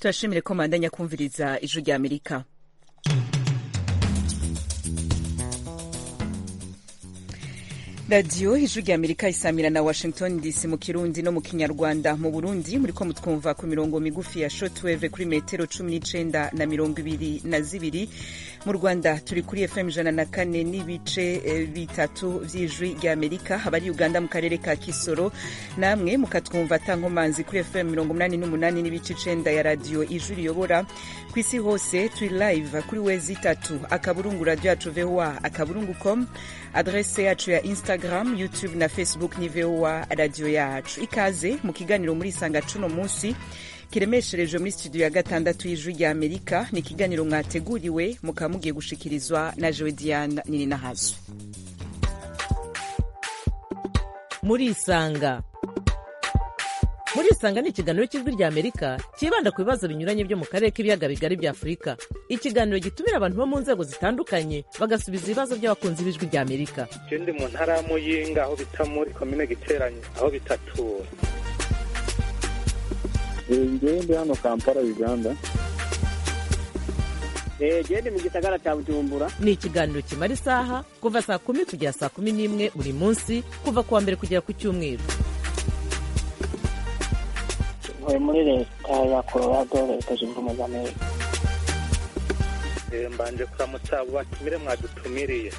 turashimire ko mandanya kumviriza ijwi rya amerika radiyo ijwi rya amerika isamira na washington dc mu kirundi no mu kinyarwanda mu burundi muriko mutwumva ku mirongo migufi ya shotweve kuri metero cumi n'icenda na mirongo ibiri na zibiri mu rwanda turi kuri fm ijana na kane n'ibice e, bitatu vy'ijwi rya amerika abari uganda mu karere ka kisoro namwe mukatwumva tankomanzi kuri fm mirongo umunani n'umunani n'ibice icenda ya radiyo ijwi riyobora ku isi hose turi live kuri wezi itatu akaburungu radio yacu voa akaburungu com adrese yacu ya instagram youtube na facebook ni voa radio yacu ikaze mu kiganiro muri isanga cuno munsi kiremesherejwe muri studio ya gatandatu y'ijwi rya amerika ni ikiganiro mwateguriwe mukaba mugiye gushikirizwa na jewe diana nini nahazo muri isanga muri isanga ni ikiganiro cy'ijwi rya amerika cyibanda ku bibazo binyuranye byo mu karere k'ibiyaga bigari bya afurika ikiganiro gitumira abantu bo mu nzego zitandukanye bagasubiza ibibazo by'abakunzi b'ijwi rya amerika je ndi mu ntara ya muyinga aho bita muri komine giteranye aho bitatura ngewe ndi hano kampala uganda gende mu gisagara cya bujumbura ni ikiganiro kimara isaha kuva saa kumi kugera saa kumi n'imwe buri munsi kuva ku wa mbere kugera ku cyumweru ntuye muri leta ya colorado leta zunze ubumwe za amerika Eh, mbanje kuramutsa abo batumire mwadutumiriye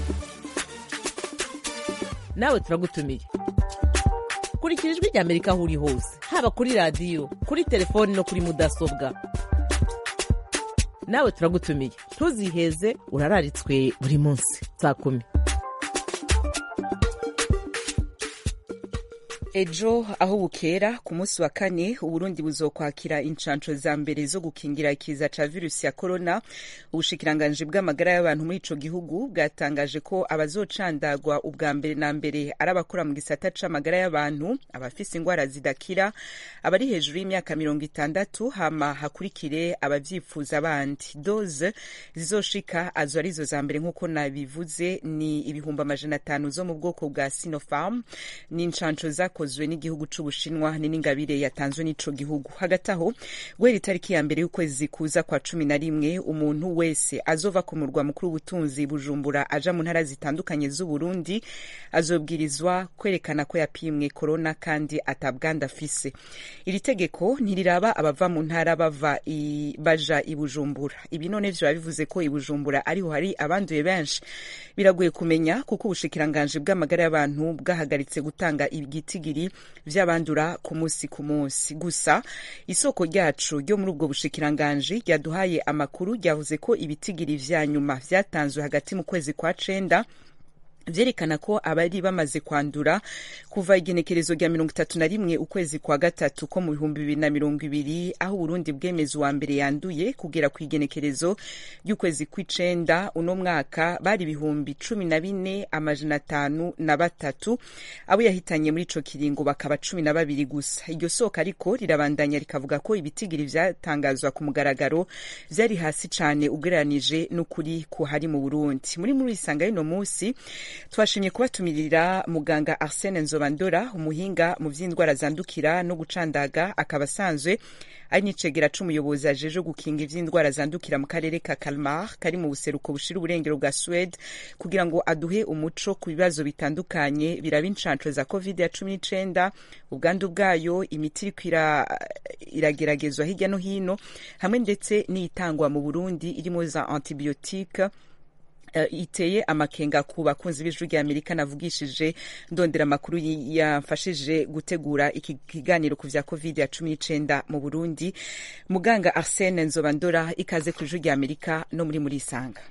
nawe turagutumiye kurikira ijwi rya amerika aho uri hose haba kuri radiyo kuri telefoni no kuri mudasobwa nawe turagutumiye ntuziheze urararitswe buri munsi saa kumi ejo aho bukera ku munsi wa kane uburundi buzokwakira incanco za mbere zo gukingira ikiza ca virusi ya korona ubushikiranganji bw'amagara y'abantu muri ico gihugu bwatangaje ko abazocandagwa ubwa mbere na mbere ari abakora mu gisata c'amagara y'abantu abafise ingwara zidakira abari hejuru y'imyaka mirongo itandatu hama hakurikire abavyifuza bandi doze zizoshika azo arizo za mbere nk'uko nabivuze ni ibihumbi amajana atanu zo mu bwoko bwa sinopharm ni incanco zakozwe n'igihugu c'ubushinwa ni n'ingabire yatanzwe n'ico gihugu hagati aho guhera itariki ya mbere y'ukwezi kuza kwa cumi na rimwe umuntu wese azova ku murwa mukuru w'ubutunzi bujumbura aja mu ntara zitandukanye z'uburundi azobwirizwa kwerekana ko yapimwe korona kandi atabwanda afise iri tegeko ntiriraba abava mu ntara bava i, baja i bujumbura ibi none vyo bivuze ko i bujumbura ariho hari abanduye benshi biragoye kumenya kuko ubushikiranganji bw'amagara y'abantu bwahagaritse gutanga igitigiri vy'abandura ku munsi ku munsi gusa isoko ryacu ryo muri ubwo bushikiranganji ryaduhaye amakuru ryavuze ko ibitigiri vya nyuma vyatanzwe hagati mu kwezi kwa cenda vyerekana ko abari bamaze kwandura kuva igenekerezo rya mirongo itatu na rimwe ukwezi kwa gatatu ko mu bihumbi bibiri na mirongo ibiri aho uburundi bwemeza uwa mbere yanduye kugera ku igenekerezo ry'ukwezi kw'icenda uno mwaka bari ibihumbi cumi na bine amajana atanu na batatu abo yahitanye muri ico kiringo bakaba cumi na babiri gusa iryo soko ariko rirabandanya rikavuga ko ibitigiri vyatangazwa ku mugaragaro vyari hasi cane ugereranije n'ukuri kuhari mu burundi muri muri isanga y'uno musi twashimye kubatumirira muganga arsene nzobandora umuhinga mu vy'indwara zandukira no gucandaga akaba asanzwe ari n'icegera c'umuyobozi ajeje gukinga ivy'indwara zandukira mu karere ka kalmar kari mu buseruko bushira uburengero bwa swede kugira ngo aduhe umuco ku bibazo bitandukanye biraba incanco za covid ya cumi n'icenda ubwandu bwayo imiti iriko irageragezwa hirya no hino hamwe ndetse n'iyitangwa mu burundi irimo za antibiotique Uh, iteye amakenga ku bakunzi b'ijwi rya amerika navugishije ndondera amakuru yamfashije gutegura iki kiganiro ku vya covid ya cumi n'icenda mu burundi muganga arsene nzobandora ikaze ku ijwi rya amerika no muri muri isanga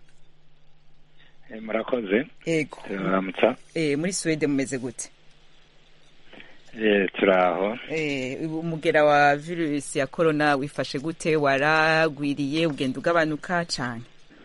Eh, murakoze ego turaramutsa eh, muri swede mumeze gute Eh, turaho eh, umugera wa virusi ya corona wifashe gute waragwiriye ugenda ugabanuka cane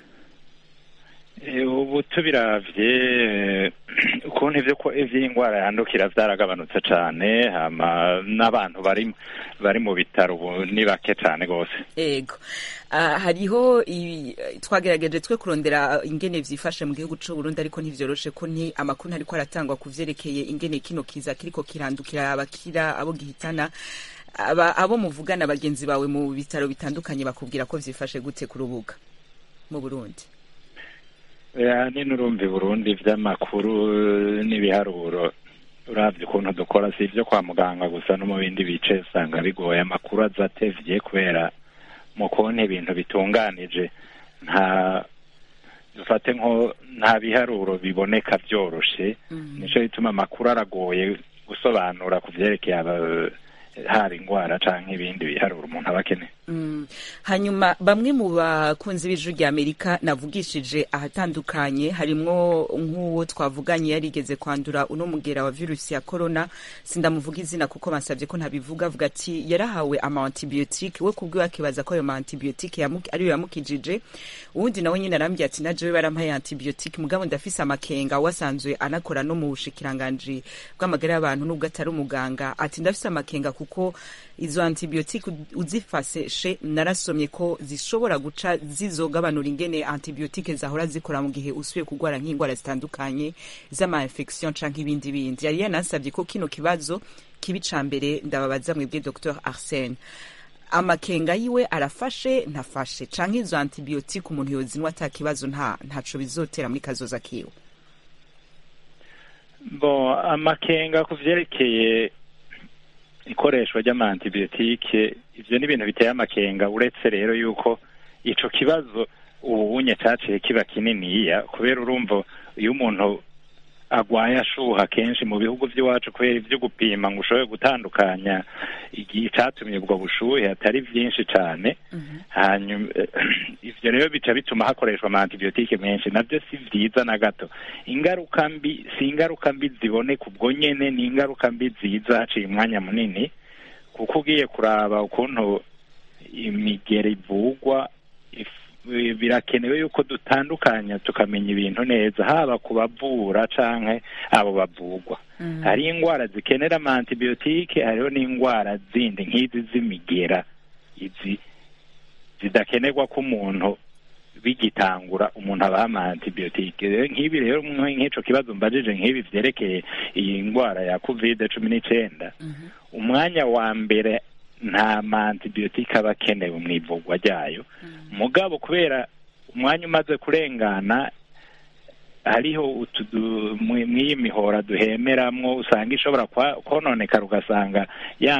Eh, ubu tubiravye eh, ukuntu ivyo ko ivy'ingwara yandukira vyaragabanutse cane hama n'abantu bari bari mu bitaro ubu ni bake cane gose ego Ah, hariho ibi- twagerageje twe kurondera ingene vyifashe mu gihugu c'u Burundi ariko ntivyoroshe ko ni amakuru ntariko aratangwa ku vyerekeye ingene kino kiza kiriko kirandukira abakira abo gihitana aba abo muvugana bagenzi bawe mu bitaro bitandukanye bakubwira ko vyifashe gute ku rubuga mu Burundi ni n'urumva Burundi vy'amakuru n'ibiharuro uravye ukuntu dukora si ivyo kwa muganga gusa no mu bindi bice usanga bigoye amakuru aza atevye kubera mu kubona ibintu bitunganije nta dufate nko nta biharuro biboneka vyoroshe nico bituma amakuru aragoye gusobanura ku vyerekeye haba ingwara canke ibindi biharuro umuntu aba akeneye hanyuma bamwe mu bakunzi b'ijwi rya amerika navugishije ahatandukanye harimwo nk'uwo twavuganye yarigeze kwandura uno mugera wa virusi ya corona sindamuvuga izina kuko bansabye ko ntabivuga avuga ati yarahawe ama antibiotique we kubwiwe akibaza ko ayo ma antibiotique ariyo yamukijije uwundi nawe nyine arambwiye ati najewe barampaye antibiotique mugabo ndafise amakenga wasanzwe anakora no mu bushikiranganji bw'amagara y'abantu nubwo atari umuganga ati ndafise amakenga kuko izo antibiotique uzifashe narasomye ko zishobora guca zizogabanura ingene antibiotique zahora zikora mu gihe usubiye kurwara nk'indwara zitandukanye z'ama infection canke ibindi bindi yari yanasabye ko kino kibazo kibi ca mbere ndababaza mwebwe Dr Arsene amakenga yiwe arafashe ntafashe canke izo antibiotique umuntu yozinwa ata kibazo nta ntaco bizotera muri kazoza kiwe bon amakenga ku vyerekeye ikoreshwa ry'ama antibiotique ivyo ni ibintu biteye amakenga uretse rero yuko ico kibazo ubunye caciye kiba kininiya kubera urumva iyo umuntu agwaye ashuha kenshi mu bihugu vy'iwacu kubera ivyo gupima ngo ushobore gutandukanya igihe catumye ubwo bushuhe atari vyinshi cane hanyuma ivyo rero bica bituma hakoreshwa ama antibiotique menshi navyo si vyiza na gato ingaruka mbi si ingaruka mbi ziboneka ubwo nyene ni ingaruka mbi ziza haciye umwanya munini kuko ugiye kuraba ukuntu imigera ivugwa birakenewe yuko dutandukanya tukamenya ibintu neza haba ku bavura canke abo bavugwa hari indwara zikenera ama antibiotique hariho n'indwara zindi nk'izi z'imigera izi zidakenerwa ko umuntu bigitangura umuntu abaha ama antibiotique nk'ibi rero nk'ico kibazo mbajije nk'ibi vyerekeye iyi ndwara ya covid cumi n'icenda umwanya wa mbere nta ma antibiotique aba akenewe mu ivurwa ryayo mugabo kubera umwanya umaze kurengana hariho mw'iyi mihora duhemeramwo usanga ishobora kononekara ugasanga ya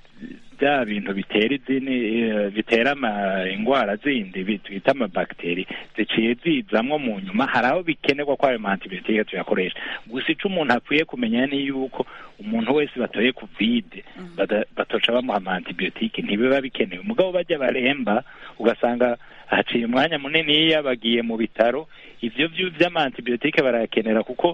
bya bintu bitera izindi bitera indwara zindi twita amabagiteri ziciye zizamwo mu nyuma hari aho bikenerwa ko ayo ma antibiotique tuyakoresha gusa ico umuntu akwiye kumenya ni yuko umuntu wese batoye covid batoca bamuha ama antibiotique ntibiba bikenewe mugabo bajya baremba ugasanga haciye umwanya muniniya bagiye mu bitaro ivyo vy'ama antibiotique barakenera kuko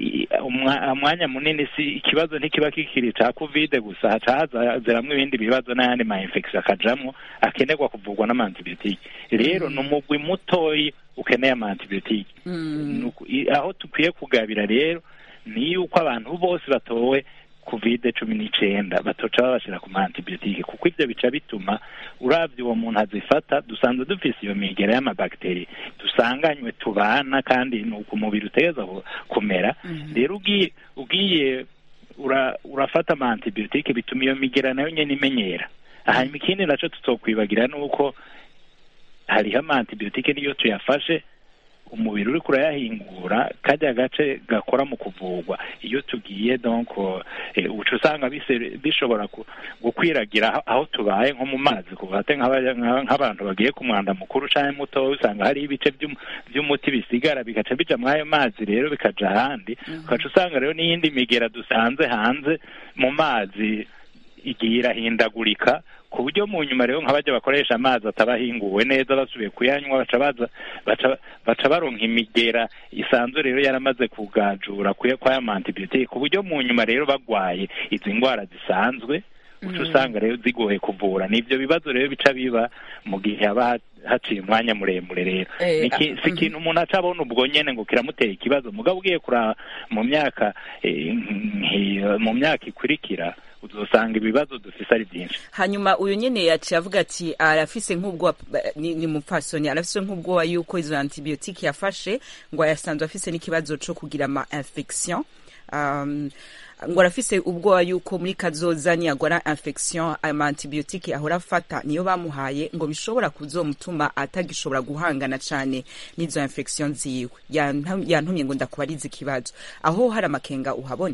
umwanya munini si ikibazo ntikiba kikiri ca covid gusa haca hazaziramwo ibindi bibazo n'ayandi ma infection akajamwo akenerwa kuvurwa n'ama antibiotique rero ni umugwi mutoyi ukeneye ama antibiotique aho dukwiye kugabira rero ni yuko abantu bose batowe covid cumi n'icenda batoca babashira ku ma antibiotique kuko ivyo bica bituma uravye uwo muntu azifata dusanzwe dufise iyo migera y'amabagiteri dusanganywe tubana kandi nuko umubiri utegereza kumera rero ugiye ugiye urafata ama antibiotique bituma iyo migera nayo nyene imenyera hanyuma ikindi naco tutokwibagira nuko hariho ama antibiotique niyo tuyafashe umubiri uri kurayahingura kajya gace gakora mu kuvurwa iyo tugiye donc uca usanga bishobora gukwiragira aho tubaye nko mu mazi kuvate nk'abantu bagiye ku mwanda mukuru cyangwa muto usanga hari ibice by'umuti bisigara bigaca bija muri ayo mazi rero bikaja ahandi ugaca usanga rero n'iyindi migera dusanze hanze mu mazi igihe irahindagurika ku buryo mu nyuma rero nk'abajya bakoresha amazi atabahinguwe neza basubiye kuyanywa baca baza baca baronka imigera isanzwe rero yaramaze kugajura kw'aya ma antibiotique ku buryo mu nyuma rero bagwaye izi ndwara zisanzwe uca usanga rero zigoye kuvura ni ivyo bibazo rero bica biba mu gihe haba haciye umwanya muremure rero si ikintu umuntu aca abona ubwo nyene ngo kiramutera ikibazo mugabo ugiye kuraba mu myaka mu myaka ikurikira uzosanga ibibazo dufise ari byinshi hanyuma uyu nyene yaciye avuga ati arafise nk'ubwoba ni, ni mupfasoni arafise nk'ubwoba yuko izo antibiotique yafashe ngo yasanzwe afise n'ikibazo co kugira ama infection um, ngo arafise ubwoba yuko muri kazoza niyagwara infection ama antibiotique ahora afata niyo bamuhaye ngo bishobora kuzomutuma atagishobora guhangana cane n'izo infection ziwe Yantu- yantumye ngo ndakubariza ikibazo aho hari amakenga uhabona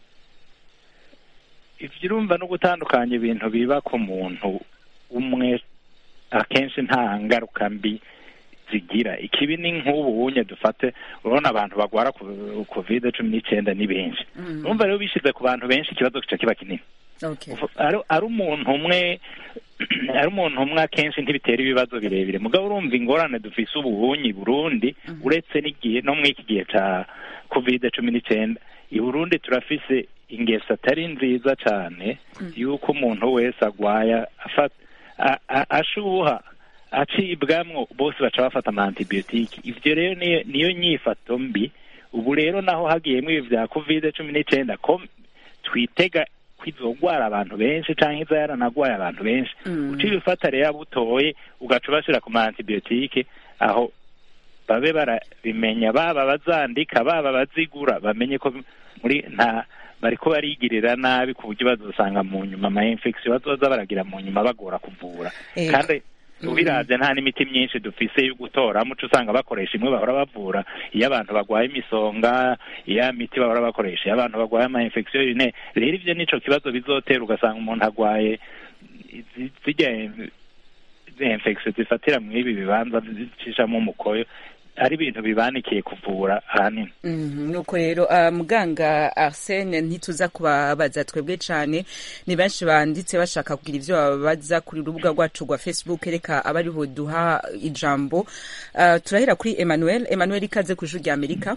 ivyo urumva no gutandukanya ibintu biba ku muntu umwe akenshi nta ngaruka mbi zigira ikibi ni nk'ubu unye dufate urabona abantu bagwara covid cumi n'icyenda ni benshi urumva rero bishize ku bantu benshi ikibazo kica kiba kinini okay. Ufu- ari ari umuntu umwe ari umuntu umwe akenshi ntibitera ibibazo birebire mugabo urumva ingorane dufise ubunyi burundi uretse n'igihe no muri iki gihe ca covid cumi n'icyenda i burundi turafise ingeso atari nziza cane yuko umuntu wese agwaya afata a- a- ashuha acibwamwo bose baca bafata ama antibiyotike ivyo rero niyo niyo nyifato mbi ubu rero naho hagiyemwo ibi vya covid cumi n'icyenda ko twitega ko izogwara abantu benshi canke iza yaranagwaye abantu benshi Mm. uciye ufata rero abo utoye ugaca ubashira ku ma antibiyotike aho babe barabimenya baba bazandika baba bazigura bamenye ko muri nta bariko barigirira nabi ku buryo bazosanga mu nyuma ama infection bazoza baragira mu nyuma bagora kuvura Ego. kandi ubiravye nta n'imiti myinshi dufise yo gutoramo uca usanga bakoresha imwe bahora bavura iyo abantu bagwaye imisonga iya miti bahora bakoresha iyo abantu bagwaye ama infection y'ibine rero ivyo nico kibazo bizotera ugasanga umuntu agwaye izi- zirya in- izi infection zifatira mw'ibi bibanza zicishamo umukoyo ari ibintu bibanikiye kuvura ahanini Mhm, nuko rero uh, muganga Arsene ntituza kubabaza twebwe cane ni benshi banditse bashaka kugira ivyo bababaza kuri urubuga rwacu rwa Facebook reka abariho duha ijambo uh, turahera kuri Emmanuel Emmanuel ikaze ku ijuru rya Amerika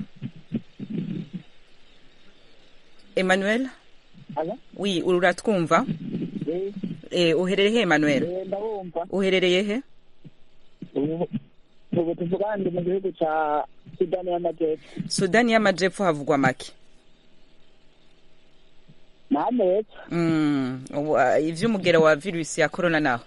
Emmanuel Alo? oui uratwumva Eh, eh, uherereye he Emmanuel eh, ndabumva uherereye he ubu ubu tuvugana ndi mu gihugu ca sudani y'amajepfo Sudani y'amajepfo havugwa make nameza mm, wa- ivy'umugera wa virusi ya corona naho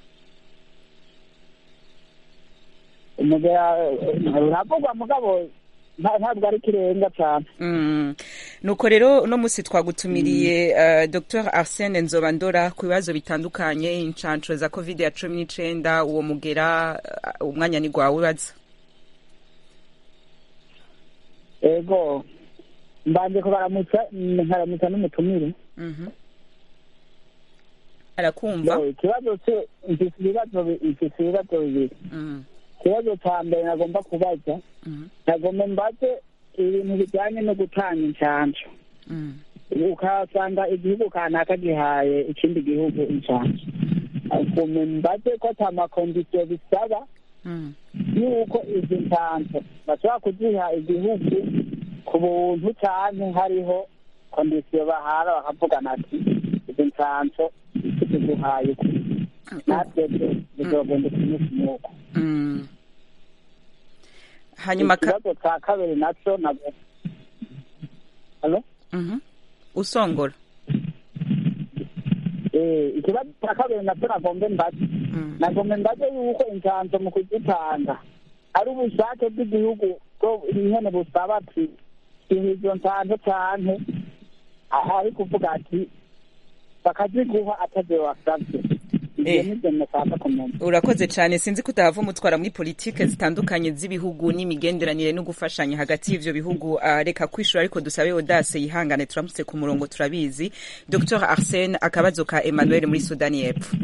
umugera uravugwa mugabo nta- ntabwo ari kirenga cane Mm. nuko rero uno musi twagutumiriye uh, Dr Arsene Nzobandora ku bibazo bitandukanye incanco za covid ya cumi n'icenda uwo mugera uh, umwanya ni gwawe baza ego mbanje kubaramutsa mm, nkaramutsa n'umutumire Mhm. arakumva Yo, ikibazo ce mfise ibibazo bi- mfise ibibazo bibiri Mm, ikibazo ca mbere nagomba kubaza mhm, nagomba mbaze ibintu bijanye no gutanga incanco mm, ukasanga igihugu kanaka gihaye ikindi gihugu incanco ukuntu mbaze ko ata makondisiyo bisaba mm, yuko izi ncanco bashobora kuziha igihugu ku buntu canke hariho kondisiyo bahara bakavugana ati izi ncanco tuguhaye natwebwe bizogenda umunsi n'uko mm. hanyuma ka- ikibazo ca kabiri naco nabo Halo? Mhm. usongora Eh, ikibazo ca kabiri naco nagombe mbaze Mm, nagombe mbaze yuko incanco mu kuzitanga ari ubushake bw'igihugu bwo nyene busaba ati iha izo ncanco canke a- ari kuvuga ati bakaziguha atavyo wasavye ivyo Eh. nivyo nashaka kumenya urakoze cyane sinzi ko utahava umutwara muri politike zitandukanye z'ibihugu n'imigenderanire no gufashanya hagati y'ivyo bihugu uh, reka kwishura ariko dusabe odase yihangane turamutse ku murongo turabizi dr arsene akabazo ka emmanuel muri sudani y'epfo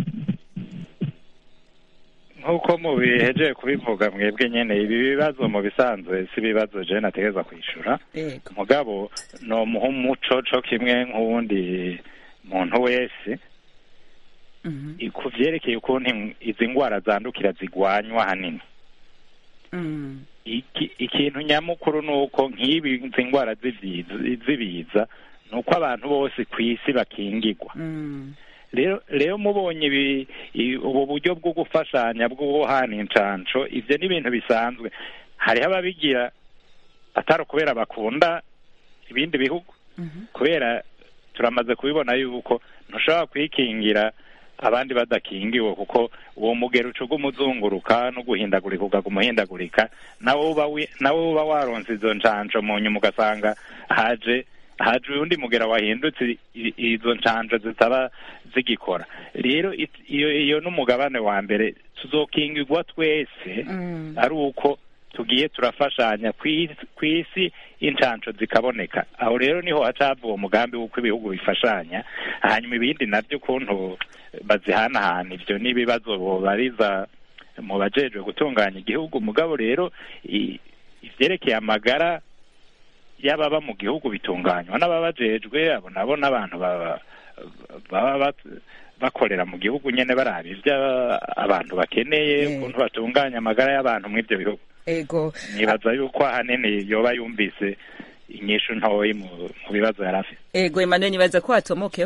nk'uko mubihejeje kubivuga mwebwe nyene ibi bibazo mu bisanzwe si ibibazo je nategereza kwishura yego mugabo nomuha umuco co kimwe nk'uwundi muntu wese Mhm, i- ku vyerekeye ukuntu in- izi ngwara zandukira zigwanywa hanini mhm, iki, ikintu nyamukuru ni uko nk'ibi izi ngwara z'ivyiza zibiza ni uko abantu bose kw'isi bakingigwa mhm, rero rero mubonye ibi i- ubu buryo bwo gufashanya bwo guhana incanco ivyo ni ibintu bisanzwe hariho ababigira atari ukubera bakunda ibindi bihugu mhm, kubera turamaze kubibona yuko ntushobora kwikingira abandi badakingiwe kuko uwo mugero uca umuzunguruka no guhindagurika ukaguma uhindagurika nawe uba wi- nawe uba waronse izo ncanco mu nyuma ugasanga haje haje uyundi mugera wahindutse i- izo ncanjo zitaba zigikora rero it- iyo iyo n'umugabane wa mbere tuzokingirwa twese Mm. ari uko tugiye turafashanya kw'isi- kw'isi incanco zikaboneka aho rero niho haca hava uwo mugambi w'uko ibihugu bifashanya hanyuma ibindi navyo ukuntu bazihanahana ivyo n'ibibazo bobariza mu bajejwe gutunganya igihugu mugabo rero i- ivyerekeye amagara y'ababa mu gihugu bitunganywa n'ababajejwe abo nabo n'abantu baba baba bat- bakorera mu gihugu nyene baraba ivyo abantu bakeneye Eh. ukuntu batunganya amagara y'abantu mw'ivyo bihugu ego nibaza yuko ahanini yoba yumvise inyishu ntoyi mu mu bibazo yari afite ego emmanuel nibaza ko watomokewe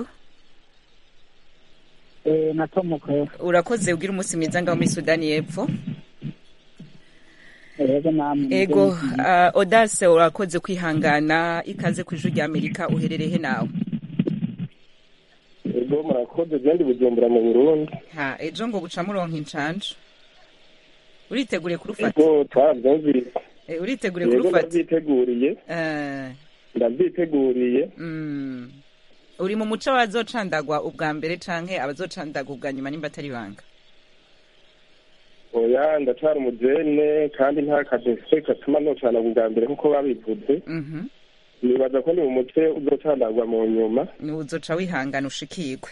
eh, natomokewe urakoze ugira umunsi mwiza ngaho muri sudani y'epfo ego namwe ego uh, odase urakoze kwihangana ikaze ku ijwi rya amerika uherereye he nawe ego murakoze byandi bujumbura mu burundi ha ejo ngo buca muronka incancu uriteguriye kurufata ego twarabyumvise Eh, uriteguriye yego kurufata ndabyiteguriye Eh, ndabyiteguriye mm. uri mu muco w'abazocandagwa ubwa mbere canke abazocandagwa ubwa nyuma nimba atari banga oya ndacara umujene kandi nta kadese katuma nocana bwa mbere nk'uko babivuze Mhm. nibaza ko ni mu mutwe uzocandagwa mu nyuma ni uzoca wihangana ushikirwe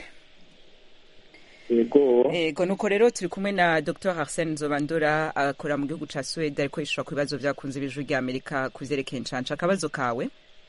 ego ego nuko rero turi kumwe na dr arsene nzobandora akora mu gihugu ca suwede ariko yishura ku bibazo vyakunze ibijwi rya amerika ku vyerekeye incanca akabazo kawe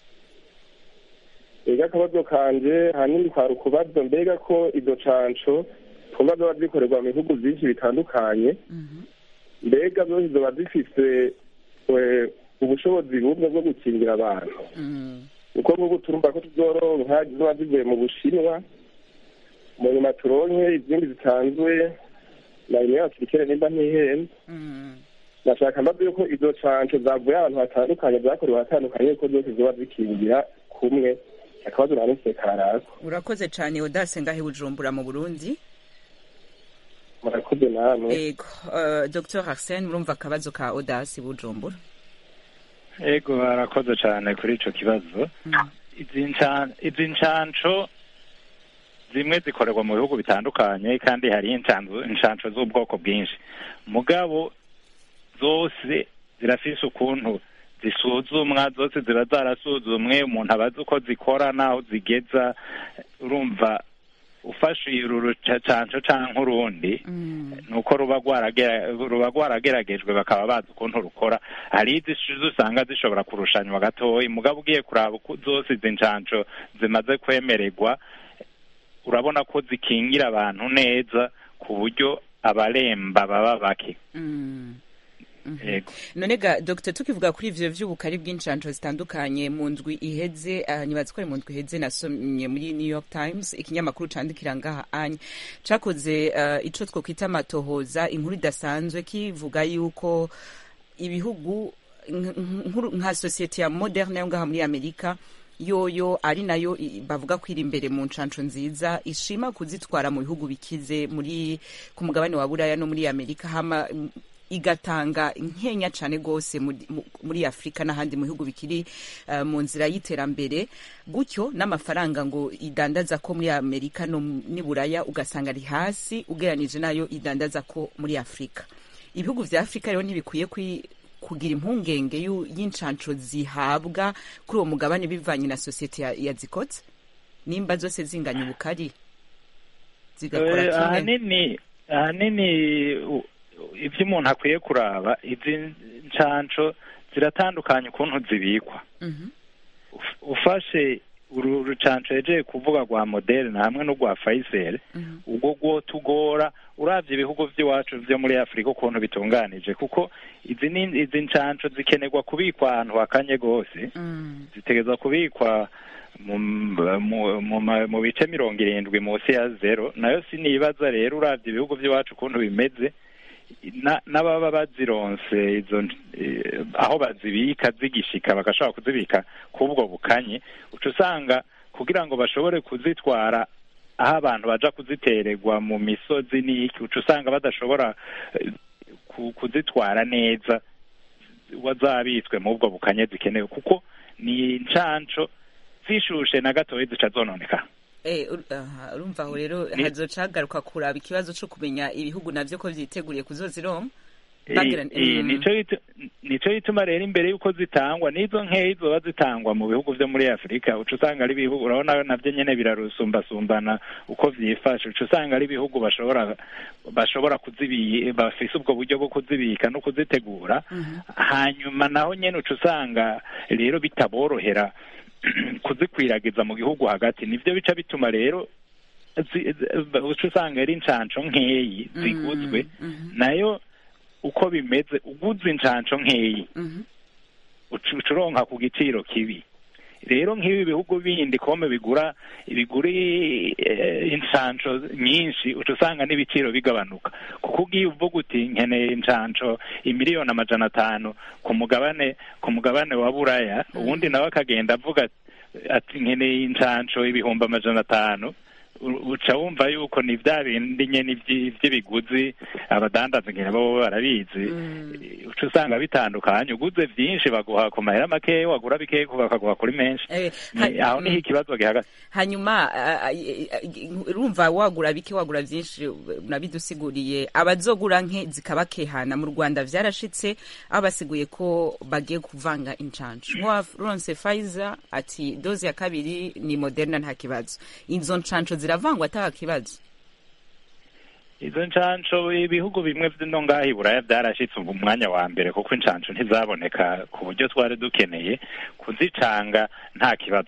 ega akabazo kanje hanini kwari ukubazo mbega ko izo canco twumva zoba zikorerwa mu bihugu vyinshi bitandukanye mbega zose zoba zifise eh, ubushobozi bumwe bwo gukingira abantu Mm. uko nk'ubu turumva ko tuzoronka zizoba zivuye mu bushinwa mu nyuma turonke izindi zisanzwe na rimwe yatirikere nimba ntihenze Mm. nashaka mbaze yuko izo canco zavuye ahantu hatandukanye zakorewe ahatandukanye yuko zose zizoba zikingira kumwe akabazo nanise karako urakoze cane odase ngahe bujumbura mu burundi murakoze namwe ego uh, dr arsene murumva akabazo ka odase bujumbura ego barakoze cyane kuri ico kibazo Mm. izi nca- izi ncanco zimwe zikorerwa mu bihugu bitandukanye kandi hari incanzo incanco z'ubwoko bwinshi mugabo zose zirafise ukuntu zisuzumwa zose ziba zarasuzumwe umuntu abazi uko zikora n'aho zigeza urumva ufashe uru rucanco canke urundi Mm. nuko ruba rwaragera- ruba rwarageragejwe bakaba bazi ukuntu rukora hari izishize usanga zishobora kurushanywa gatoyi mugabo ugiye kuraba uko zose izi ncanco zimaze kwemererwa urabona ko zikingira abantu neza ku buryo abaremba baba bake Mm. Mhm. yego none ga dr tukivuga kuri ivyo vy'ubukari bw'incanco zitandukanye mu ndwi iheze uh, nibaza ko ari mu ndwi iheze nasomye muri new york times ikinyamakuru candikira ngaha anya cakoze uh, ico twokwita amatohoza inkuru idasanzwe kivuga yuko ibihugu nk- nkuru- nka sosiyete ya moderne yo ngaha muri amerika yoyo ari nayo i- bavuga ko iri imbere mu ncanco nziza ishima kuzitwara mu bihugu bikize muri ku mugabane wa buraya no muri amerika hama mm, igatanga nkenya cane gose muri- mu- muri afurika n'ahandi mu bihugu bikiri uh, mu nzira y'iterambere gutyo n'amafaranga ngo idandaza ko muri amerika no mu- n'i buraya ugasanga ari hasi ugeranije nayo idandaza ko muri afurika ibihugu vya afurika rero ntibikwiye kwi kugira impungenge y'u- y'incanco zihabwa kuri uwo mugabane bivanye na sosiyete ya- yazikotse nimba zose zinganya ubukari zigakora Eh, kimwe ahanini ahanini u- ivyo umuntu akwiye kuraba izi ncanco ziratandukanye ukuntu zibikwa Mhm. Uf- ufashe uru rucanco yejeye kuvuga rwa moderne hamwe n'urwa Pfizer Mhm. ubwo rwotugora uravye ibihugu vy'iwacu vyo muri afurika ukuntu bitunganije kuko izi ni izi ncanco zikenerwa kubikwa ahantu hakanye gose Mm. zitegerezwa kubikwa mu, mu, mu, ma- mu bice mirongo irindwi munsi ya zero nayo sinibaza rero uravye ibihugu vy'iwacu ukuntu bimeze na- n'ababa bazironse izo eh, aho bazibika zigishika bagashobora kuzibika k'ubwo bukanye uca usanga kugira ngo bashobore kuzitwara aho abantu baja kuzitererwa mu misozi n'iki uca usanga badashobora eh, ku- kuzitwara neza wazabitswe mu ubwo bukanye zikenewe kuko ni incanco zishushe na gatoya zica zononekara Eh, ur- aha, urumva aho rero Ni- hazoca hagaruka kuraba ikibazo co kumenya ibihugu navyo ko vyiteguriye kuzoziroma Eh, Bagira- eh, mm. nico gitu- nico gituma rero imbere y'uko zitangwa n'izo nkeyi zoba zitangwa mu bihugu vyo muri afurika uca usanga ari ibihugu urabona navyo nyene birarusumbasumbana uko vyifashe uca usanga ari ibihugu bashobora bashobora kuzibi bafise ubwo buryo bwo kuzibika no kuzitegura hanyuma naho nyene uca usanga rero bitaborohera kuzikwiragiza mu gihugu hagati nivyo bica bituma rero zi- zi- uca usanga ari incanco nkeyi ziguzwe nayo uko bimeze uguze incanco nkeyi uca uca uronka ku giciro kibi rero nk'ibi bihugu bindi kome bigura bigura eh, incanco nyinshi uca usanga n'ibiciro bigabanuka kuko ugiye uvuga uti nkeneye incanco imiliyoni amajana atanu ku mugabane ku mugabane wa buraya ubundi nawe akagenda avuga ati nkeneye incanco ibihumbi amajana atanu u- uca wumva yuko ni vya bindi nyene ivyi- vy'ibiguzi abadandaza ngira bo barabizi uca usanga bitandukanye uguze vyinshi baguha ku mahera makeya wagura bikeya bakaguha kuri menshi Eh, Ni- ha- aho niho mm. ikibazo gihagaze hanyuma a- a- i- i- urumva wagura bike wagura vyinshi nabidusiguriye abazogura nke zikabakehana mu rwanda vyarashitse aho basiguye ko bagiye kuvanga incanco nk'uwaronse Pfizer ati doze ya kabiri ni Moderna nta kibazo izo ncanco ziravangwa ata kibazo izo ncanco ibihugu bimwe vyo ngaha i buraya vyarashitse ubu umwanya wa mbere kuko incanco ntizaboneka ku buryo twari dukeneye kuzicanga nta kibazo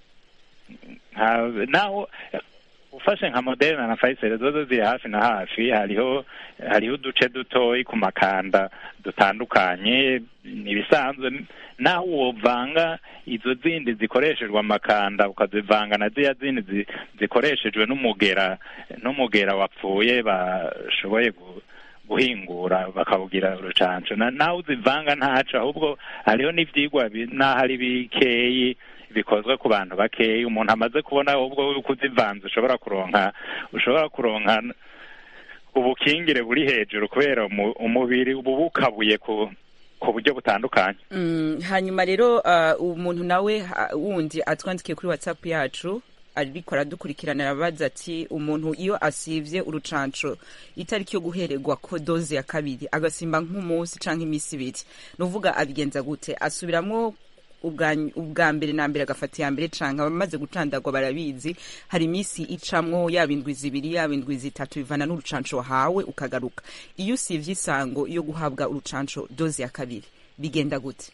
Nta- naho ufashe nka moderna na Pfizer zozo ziri hafi na hafi hariho hariho uduce dutoyi ku makanda dutandukanye ni ibisanzwe naho wovanga izo zindi zikoreshejwe amakanda ukazivanga na ziriya zindi zi- zikoreshejwe n'umugera n'umugera wapfuye bashoboye gu- guhingura bakawugira urucanco Na- nawe uzivanga ntaco ahubwo hariho n'ivyigwa bi- n'aho ari bikeyi bikozwe ku bantu bakeyi umuntu amaze kubona ubwo yuko uzivanze ushobora kuronka ushobora kuronka ubukingire buri hejuru kubera umu- umubiri uba bukabuye ku ku buryo butandukanye Mm, hanyuma rero uh, umuntu nawe ha- wundi atwandikiye kuri whatsapp yacu ariko aradukurikirana arabaza ati umuntu iyo asivye urucanco itariki yo guhererwa ko doze ya kabiri agasimba nk'umunsi canke imisi ibiri nuvuga abigenza gute asubiramwo ubwa ubwa mbere na mbere agafata iya mbere canke abamaze gucandagwa barabizi hari imisi icamwo yaba indwi zibiri yaba indwi zitatu bivana n'urucanco wahawe ukagaruka iyo usivye isango yo guhabwa urucanco doze ya kabiri bigenda gute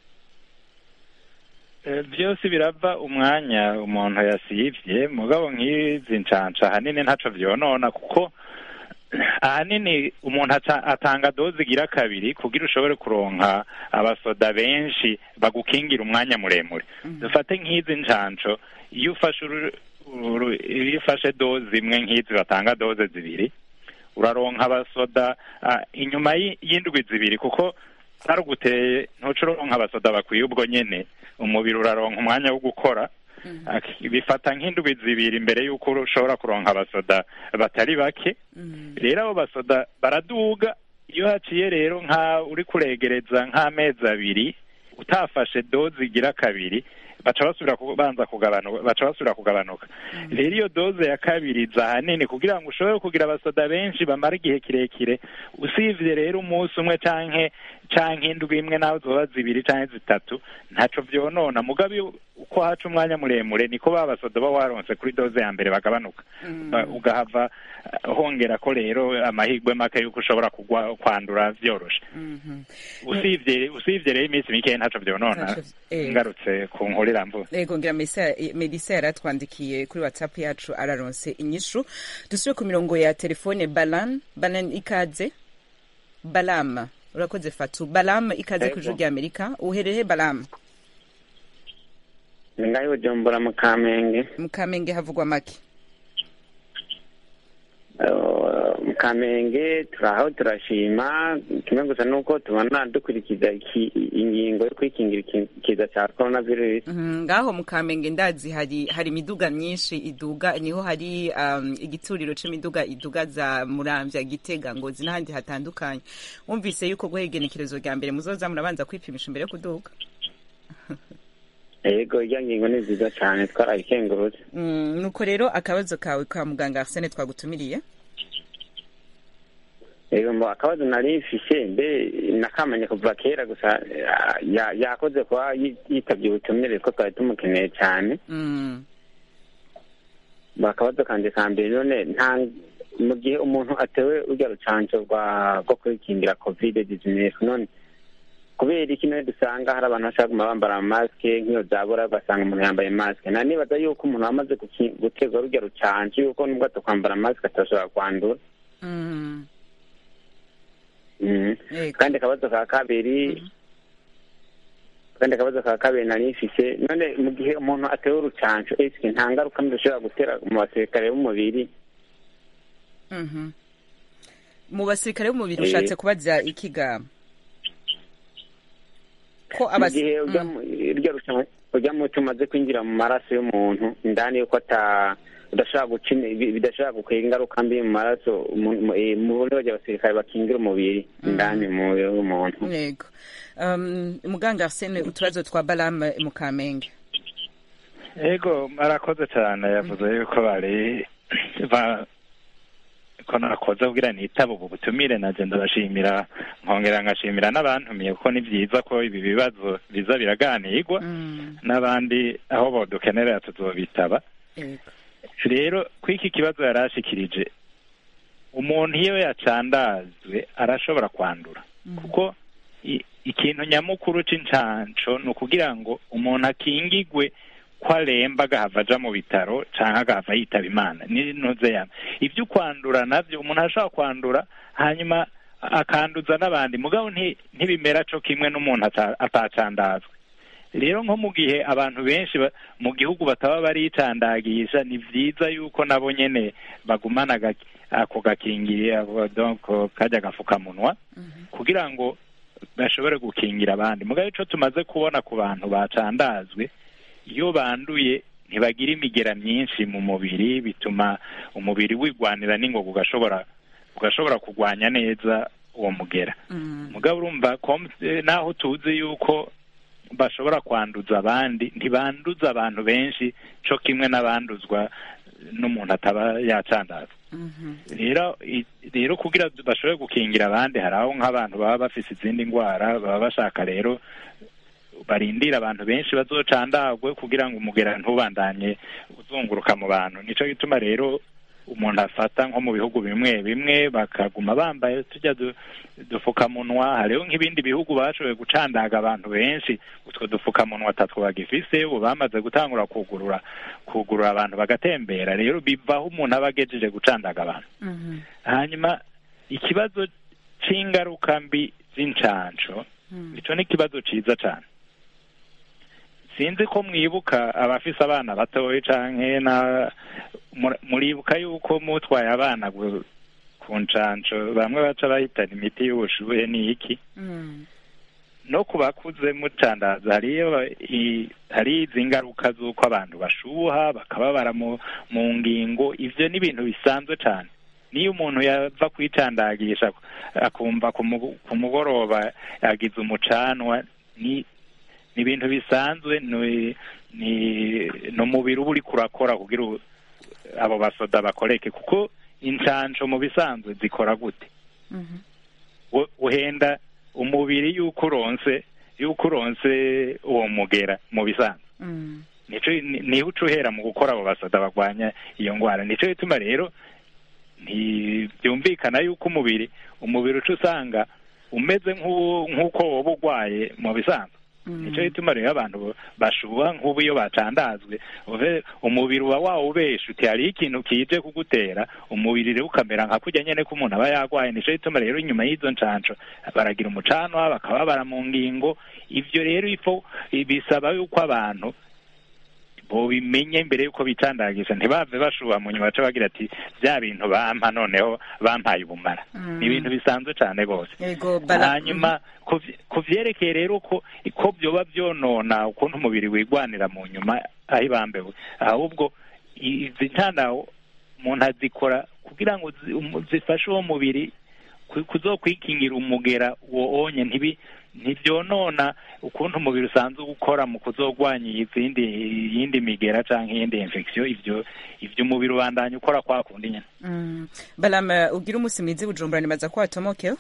Eh, byose birava umwanya umuntu yasivye mugabo nk'izi ncanca ahanini ntaco vyonona kuko ahanini umuntu ata- atanga dozi igira kabiri kugira ushobore kuronka abasoda benshi bagukingira umwanya muremure dufate nk'izi ncanco iyo ufashe uru- uru- iyo ufashe dozi imwe nk'izi batanga doze zibiri uraronka abasoda ah, inyuma y'i- y'indwi zibiri kuko taruguteye ntuca uronka abasoda bakwiye ubwo nyene umubiri uraronka umwanya wo gukora Ak- bifata nk'indwi zibiri imbere y'uko ushobora kuronka abasoda batari bake rero abo basoda baraduga iyo haciye rero nka uri kuregereza nk'amezi abiri utafashe dozi igira kabiri baca basubira kubanza kugabanuka baca basubira kugabanuka rero iyo doze ya kabiri iza ahanini kugira ngo ushobore kugira abasoda benshi bamara igihe kirekire usivye rero umunsi umwe canke canke indwi imwe naho zoba zibiri canke zitatu ntaco vyonona mugabe iyo- uko haca umwanya muremure niko ba basoda ba waronse kuri doze ya mbere bagabanuka Ba- ugahava eh, hongera ko rero amahirwe make yuko ushobora kugwa kwandura vyoroshe usivye usivye rero iminsi mikeya ntaco vyonona Ntaco- eh. ngarutse ku nkuru irambuye ego ngira Melissa- medisa yaratwandikiye kuri whatsapp yacu araronse inyishu dusubire ku mirongo ya telefone balan balan ikaze balam urakoze fatu balam ikaze ku Ego. ijuru rya amerika uhereye balam ngaho bujumbura mu kamenge mu kamenge havugwa make Eh, mu kamenge turaho turashima kimwe gusa nuko tubona dukurikiza iki- ingingo yo kwikingira iki- ikiza cya corona virus Mhm, ngaho mu kamenge ndazi hari hari imiduga myinshi iduga niho hari um, igituriro c'imiduga iduga za muramvya gitega ngozi n'ahandi hatandukanye wumvise yuko guhera igenekerezo rya mbere muzoza murabanza kwipimisha imbere yo kuduga yego irya ngingo ni nziza cyane twarabikengurutse Mm, nuko rero akabazo kawe kwa muganga arsene twagutumiriye yego mbo akabazo nari mfise mbe nakamanye kuva kera gusa ya- ya- yakoze kuba yi- yitabye ubutumire ko twari tumukeneye cyane Mm, Mbo akabazo kanje ka mbere none nta mu gihe umuntu atewe urya rucanco rwa rwo kwikingira covid 19 none kubera iki none dusanga hari abantu bashaka kuguma bambara masike nk'iyo zabura ugasanga umuntu yambaye masike na nibaza yuko umuntu wamaze guki- guterwa rurya rucanco yuko nubwo atakwambara masike atashobora kwandura mm, Mhm. yego. kandi akabazo ka kabiri kandi akabazo ka kabiri nari mfise none mu gihe umuntu atewe urucanco esike nta ngaruka mbi rushobora gutera mu basirikare b'umubiri Mhm. mu basirikare b'umubiri Eh. ushatse kubaza ikigama ko mu abas- gihe ujya Mm, mu- iryo rushanwa ujya muti umaze kwinjira mu maraso y'umuntu indani yuko ata udashobora guca imi- bi- bidashobora gukwega ingaruka mbi mu maraso mu- mu- eh, mu buryo bajya abasirikare bakingira umubiri indani mu mubiri w'umuntu yego Um, muganga arsene utubazo twa balame mu kamenge ego arakoze cyane yavuze yuko bari ba ko nakoze kugira nitaba ubu butumire naje ndabashimira nkongera ngashimira n'abantumiye kuko ni byiza ko ibi bibazo biza biraganirwa Mm, n'abandi aho bodukenerera tuzobitaba yego. rero kw'iki kibazo yari ashikirije umuntu iyo yacandazwe arashobora kwandura kuko i- ikintu nyamukuru c'incanco ni ukugira ngo umuntu akingigwe ko aremba agahava aja mu bitaro canke agahava yitaba imana n'intuze yama ivyo kwandura navyo umuntu arashobora kwandura hanyuma akanduza n'abandi mugabo nti- ntibimera co kimwe n'umuntu ata- atacandazwe rero nko mu gihe abantu benshi ba- mu gihugu bataba baricandagisha ni vyiza yuko nabo nyene bagumana agaki- ako gakingiri ako- donc kajya gafukamunwa kugira ngo bashobore gukingira abandi mugabo ico tumaze kubona ku bantu bacandazwe iyo banduye ntibagira imigera myinshi mu mubiri bituma umubiri wigwanira n'ingoga ugashobora ugashobora kurwanya neza uwo mugera Mm, mugabo urumva kom- eh, naho tuzi yuko bashobora kwanduza abandi ntibanduza abantu benshi co kimwe n'abanduzwa n'umuntu ataba yacandaza mhm. rero i- rero kugira bashobore gukingira abandi hari aho nk'abantu baba bafise izindi ndwara baba bashaka rero barindira abantu benshi bazocandagwe kugira ngo umugera ntubandanye uzunguruka mu bantu nico gituma rero umuntu afata nko mu bihugu bimwe bimwe bakaguma bambaye tujya du- dufukamunwa hariho nk'ibindi bihugu bashoboye gucandaga abantu benshi utwo dufukamunwa atatwo bagifise ubu bamaze gutangura kugurura kugurura abantu bagatembera rero bivaho umuntu aba agejeje gucandaga abantu Mhm. hanyuma ikibazo c'ingaruka mbi z'incanco Mm. ico ni ikibazo ciza cane sinzi ko mwibuka abafise abana batoyi canke na mur- muribuka yuko mutwaye abana gu- ku ncanco bamwe baca bahitana imiti y'ubushuhe ni iki Mm, no ku bakuze mucandaza hariyo i- hari izi ngaruka z'uko abantu bashuha bakababara mu mu ngingo ivyo ni ibintu bisanzwe cane niyo umuntu yava kwicandagisha akumva ku mugu- ku mugoroba yagize umucanwa ni ni ibintu bisanzwe ni ni ni umubiri uba uriko urakora kugira u- abo basoda bakoreke kuko incanco mu bisanzwe zikora gute mhm. u- uhenda umubiri yuko uronse yuko uronse uwo mugera mu bisanzwe Mm, nico ni- niho uca uhera mu gukora abo basoda bagwanya iyo ngwara nico bituma rero ntibyumvikana yuko umubiri umubiri uca usanga umeze nk'uwo- nk'uko woba urwaye mu bisanzwe mm. nico gituma rero abantu bashuha nk'ubu iyo bacandazwe uve umubiri uba wawubesha uti hariho ikintu kije kugutera umubiri rero ukamera nka kurya nyene ko umuntu aba yagwaye nico gituma rero inyuma y'izo ncanco baragira umucanwa bakababara mu ngingo ivyo rero ifo bisaba yuko abantu bobimenye imbere yuko bicandagisha ntibave bashuha mu nyuma baca bagira ati vya bintu bampa noneho bampaye ubumara Mm. ni ibintu bisanzwe cane rwose Yego, bala- hanyuma ku vy- ku vyerekeye rero ko ko vyoba vyonona ukuntu umubiri wigwanira mu nyuma aho ibambewe ahubwo i- izi ntandaro umuntu azikora kugira ngo zi- umu- zifashe uwo mubiri ku- kuzokwikingira umugera uwo onye ntibi ntibyonona ukuntu umubiri usanzwe ukora mu kuzogwanya izindi iyindi migera canke iyindi infection ivyo ivyo umubiri ubandanya ukora kwa kundi nyene Mm. balama ugira umunsi mwiza i bujumbura nibaza ko watomokeho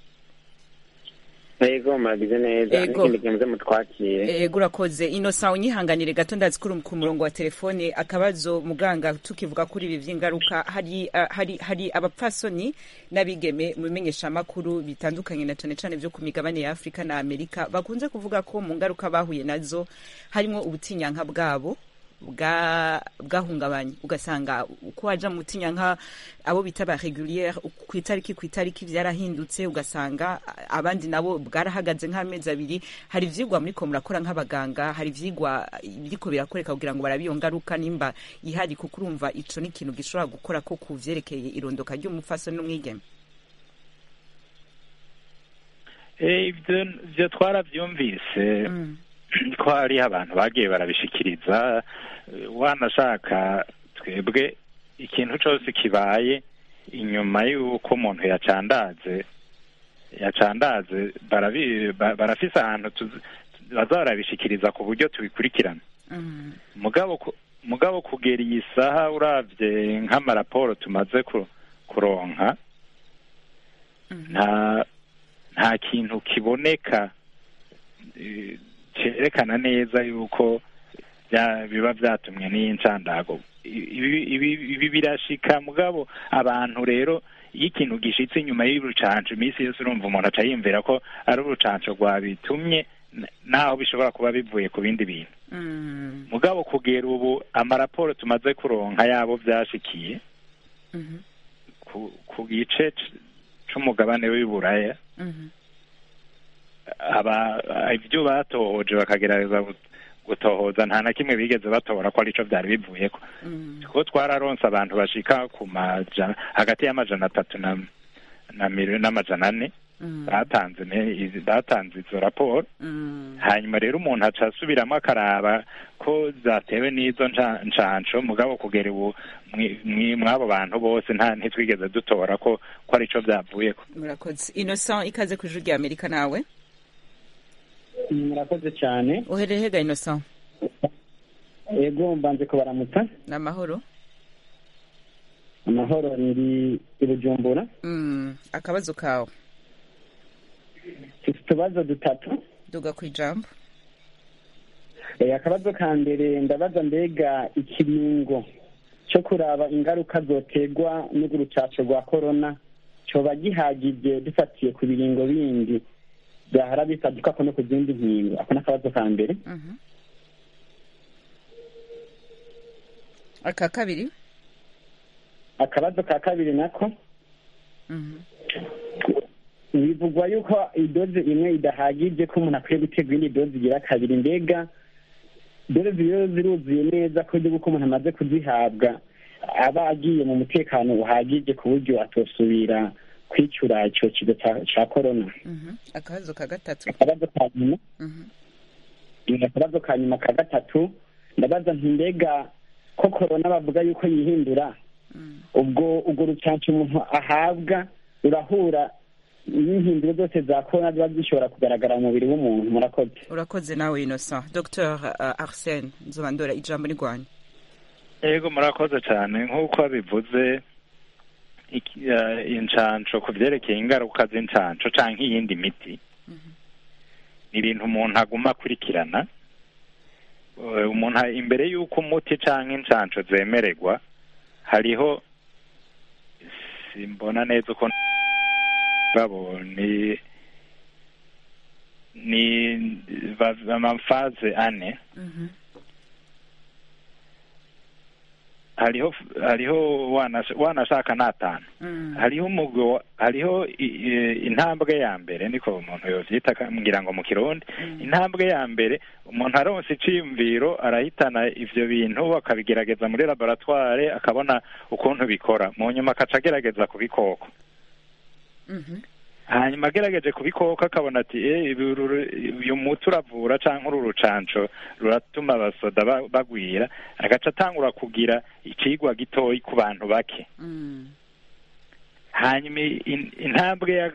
yego muragize neza Yego. n'ikindi gihe muze mutwakire ego urakoze inosa unyihanganire gato ndazi ko uri ku murongo wa telefone akabazo muganga tukivuga kuri ibi vy'ingaruka hari uh, hari hari abapfasoni n'abigeme mu bimenyeshamakuru bitandukanye na cane cane vyo ku migabane ya afurika na amerika bakunze kuvuga ko mu ngaruka bahuye nazo harimwo ubutinyanka bwabo bwa bwahungabanye ugasanga uko waja mu butinyanka abo bita ba reguliere ku itariki ku itariki vyarahindutse ugasanga a- abandi nabo bwarahagaze nk'amezi abiri hari ivyigwa muriko murakora nk'abaganga hari ivyigwa biriko birakoreka kugira ngo barabe iyo ngaruka nimba ihari kuko urumva ico ni ikintu gishobora gukora ko ku vyerekeye irondoka ry'umupfasoni n'umwigeme Eh, ivyo ivyo twaravyumvise Mm. ko hariho abantu bagiye barabishikiriza eh, wanashaka twebwe ikintu cose kibaye inyuma y'uko umuntu yacandaze yacandaze barabi- ba- barafise ahantu tuzi- baza barabishikiriza ku buryo tubikurikirana Mm. mugabo ku- mugabo kugera iyi saha uravye nk'amaraporo tumaze ku- kuronka nta nta kintu kiboneka eh, cerekana neza yuko bya- biba vyatumwe n'iyi ncandago I- ibi ibi- ibi birashika mugabo abantu rero iyo ikintu gishitse inyuma y'urucanco iminsi yose urumva umuntu aca yiyumvira ko ari urucanco rwabitumye n- naho bishobora kuba bivuye ku bindi bintu Mm. mugabo kugera ubu amaraporo tumaze kuronka yabo vyashikiye Mhm. ku, ku gice c- c'umugabane w'iburaya Mhm. aba ibyo batohoje bakagerageza gut- gutohoza nta na kimwe bigeze batora ko arico vyari bivuyeko Mm. kuko twararonse abantu bashika ku majana hagati y'amajana atatu na na miri- n'amajana ane Mm. batanze ne- izi- batanze izo raporo Mm. hanyuma rero umuntu aca asubiramo akaraba ko zatewe n'izo nca- ncanco mugabo kugera ubu mwi- mwi- mw'abo bantu bose nta ntitwigeze dutora ko ko arico vyavuyeko murakoze innocent ikaze ku ijuru rya amerika nawe murakoze cyane uhereye hega innocent yego mbanze kubaramutsa ni amahoro amahoro ndi i bujumbura Mm. akabazo kawe mfite utubazo dutatu duga ku ijambo Eh, akabazo ka mbere ndabaza mbega ikiringo cyo kuraba ingaruka zoterwa n'urucaco rwa korona coba gihagije dufatiye ku biringo bindi byahora bifatika ko no ku zindi nkingo ako ni akabazo ka mbere Mhm. aka kabiri akabazo ka kabiri nako Mhm. bivugwa yuko idoze imwe idahagije ko umuntu akwiye guterwa iyindi doze igira kabiri mbega doze rero ziruzuye neza ko buryo bw'uko umuntu amaze kuzihabwa aba agiye mu mutekano uhagije ku buryo atosubira kwicura icyo kigo ca- ca korona Mhm. akabazo ka gatatu akabazo ka nyuma Mhm. ni akabazo ka nyuma ka gatatu ndabaza nti mbega ko korona bavuga yuko yihindura Mm. ubwo ubwo rucanco umuntu ahabwa rurahura n'impinduro zose za korona ziba zishobora kugaragara mu mubiri w'umuntu murakoze urakoze nawe innocent dr uh, arsene nzobandora ijambo ni rwanyu yego murakoze cyane nk'uko bivuze iki- eh, incanco ku vyerekeye ingaruka z'incanco canke iyindi miti ni ibintu umuntu aguma akurikirana Eh, umuntu a- imbere y'uko umuti canke incanco zemererwa hariho simbona neza uko babo ni ni ba- amafaze ane Mhm. hariho hariho wanasha- wanashaka n'atanu Mm. hariho umugwi hariho i- i- intambwe ya mbere niko umuntu yovyita ka- ngira ngo mu kirundi intambwe ya mbere umuntu aronse iciyumviro arahitana ivyo bintu akabigerageza muri laboratoire akabona ukuntu bikora mu nyuma akaca agerageza ku bikoko Mhm. hanyuma agerageje ku bikoko akabona ati eh ibi uru- uyu muti uravura canke uru rucanco ruratuma abasoda ba- bagwira agaca atangura kugira icigwa gitoyi ku bantu bake Mm. hanyuma in- intambwe ya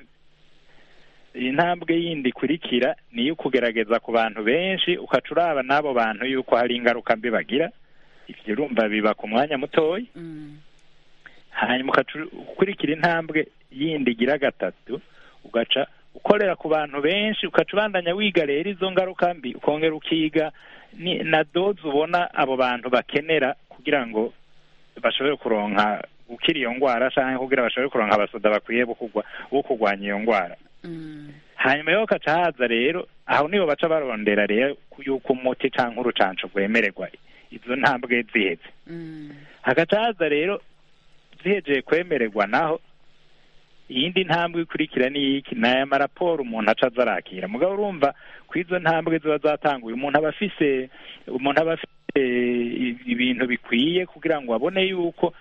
intambwe yindi ikurikira ni iyo kugerageza ku bantu benshi ukaca uraba n'abo bantu yuko hari ingaruka mbi bagira ivyo urumva biba ku mwanya mutoya hanyuma ugaca ukurikira intambwe yindi igira gatatu ugaca ukorera ku bantu benshi ugaca ubandanya wiga rero izo ngaruka mbi ukongera ukiga ni na doze ubona abo bantu bakenera kugira ngo bashobore kuronka gukira iyo ndwara cyangwa kugira bashobore kuronka abasoda bakwiye bo kugwa- bo kurwanya iyo ndwara hanyuma yo hakaca haza rero aho nibo baca barondera rero yuko umuti cyangwa urucanco rwemererwa izo ntambwe ziheze hagaca haza rero zihejeye kwemererwa naho iyindi ntambwe ikurikira ni iki ni aya maraporo umuntu aca aza arakira mugabo urumva ku izo ntambwe ziba zatanguye umuntu aba afise umuntu aba afite ibintu bikwiye kugira ngo abone yuko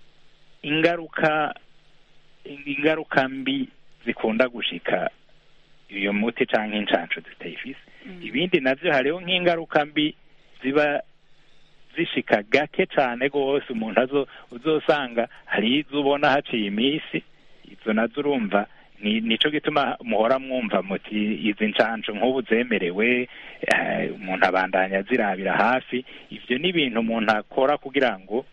ingaruka ingaruka mbi zikunda gushika iyo muti canke incanco zitayifise ibindi navyo hariho nk'ingaruka mbi ziba zishika gake cane rwose umuntu azo uzosanga hari izo ubona haciye iminsi izo nazo urumva ni nico gituma muhora mwumva muti izi ncanco nk'ubu zemerewe eh, umuntu abandanya azirabira hafi ivyo ni ibintu umuntu akora kugira ngo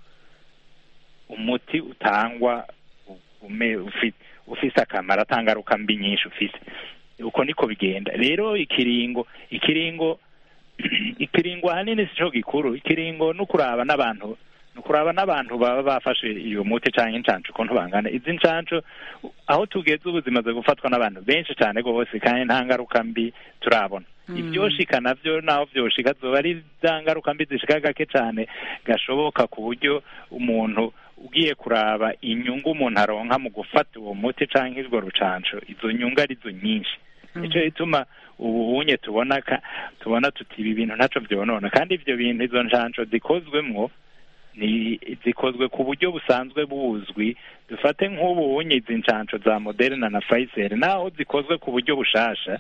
umuti utangwa ume ufite ufise akamaro atangaruka mbi nyinshi ufise uko niko bigenda rero ikiringo ikiringo ikiringo ahanini sico gikuru ikiringo no kuraba n'abantu no kuraba n'abantu baba bafashe iyo muti canke incanco ukuntu bangana izi ncanco aho tugeze ubu zimaze gufatwa n'abantu benshi cane rwose kandi nta ngaruka mbi turabona ibyoshika navyo naho vyoshika zoba ari za ngaruka mbi zishika gake cane gashoboka ku buryo umuntu ugiye kuraba inyungu umuntu aronka mu gufata uwo muti canke urwo rucanco izo nyungu arizo nyinshi nico gituma ubu unye tubona ka, tubona tuti ibi bintu ntaco vyonona kandi ivyo bintu izo ncanco zikozwemwo ni zikozwe ku buryo busanzwe buzwi dufate nk'ubu unye izi ncanco za Moderna na Pfizer naho zikozwe ku buryo bushasha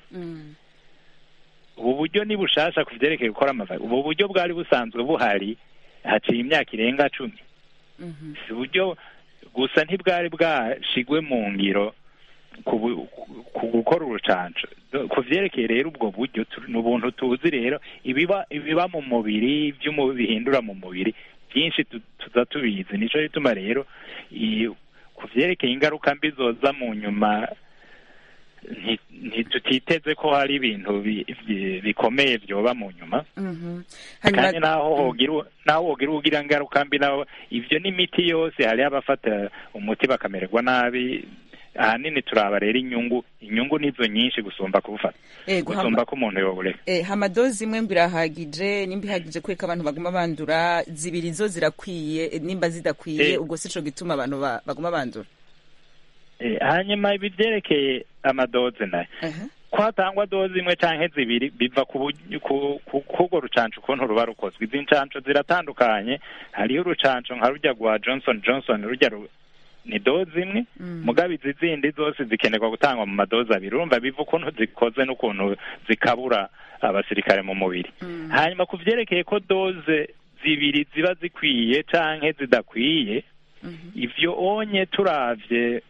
ubu buryo ni bushasha ku vyerekeye gukora amavaccine ubu buryo bwari busanzwe buhari haciye imyaka irenga cumi si uburyo gusa ntibwari bwashigwe mu ngiro ku bu- ku gukora urucanco Do- ku vyerekeye rero ubwo buryo tu- ni ubuntu tuzi rero ibiba ibiba mu mubiri vy'umu bihindura mu mubiri byinshi tu- tuza tubizi nico gituma rero i- ku vyerekeye ingaruka mbi zoza mu nyuma nti- ntitutiteze ko hari ibintu bi- bi- bikomeye vyoba mu nyuma kandi hanyuma naho hogira u- naho wogira ugira ingaruka mbi naho ivyo n'imiti yose hariho abafata umuti bakamererwa nabi ahanini turaba rero inyungu inyungu nizo nyinshi gusumba kuwufata Ego, hama- gusumba ko umuntu yobureka Eh, hamadozi imwe ngo irahagije nimba ihagije kwereka abantu baguma bandura zibiri zo zirakwiye eh, nimba zidakwiye Eh. ubwo sico gituma abantu ba- baguma bandura Eh, hanyuma ibi vyerekeye amadoze nayo Aha. ko hatangwa doze imwe canke zibiri biva ku buryo- ku- ku- k'urwo rucanco ukuntu ruba rukozwe izi ncanco ziratandukanye hariho urucanco nka rurya rwa johnson johnson rurya ru- ni doze imwe mugabo izi zindi zose zikenerwa gutangwa mu madoze abiri urumva biva ukuntu zikoze n'ukuntu zikabura abasirikare mu mubiri hanyuma ku vyerekeye ko doze zibiri ziba zikwiye canke zidakwiye ivyo onye turavye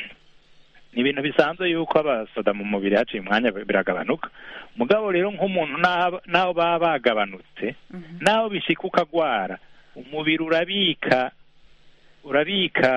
ni ibintu bisanzwe yuko abasoda mu mubiri haciye umwanya biragabanuka mugabo rero nk'umuntu n'aho- n'aho baba bagabanutse n'aho bishika ukagwara umubiri urabika urabika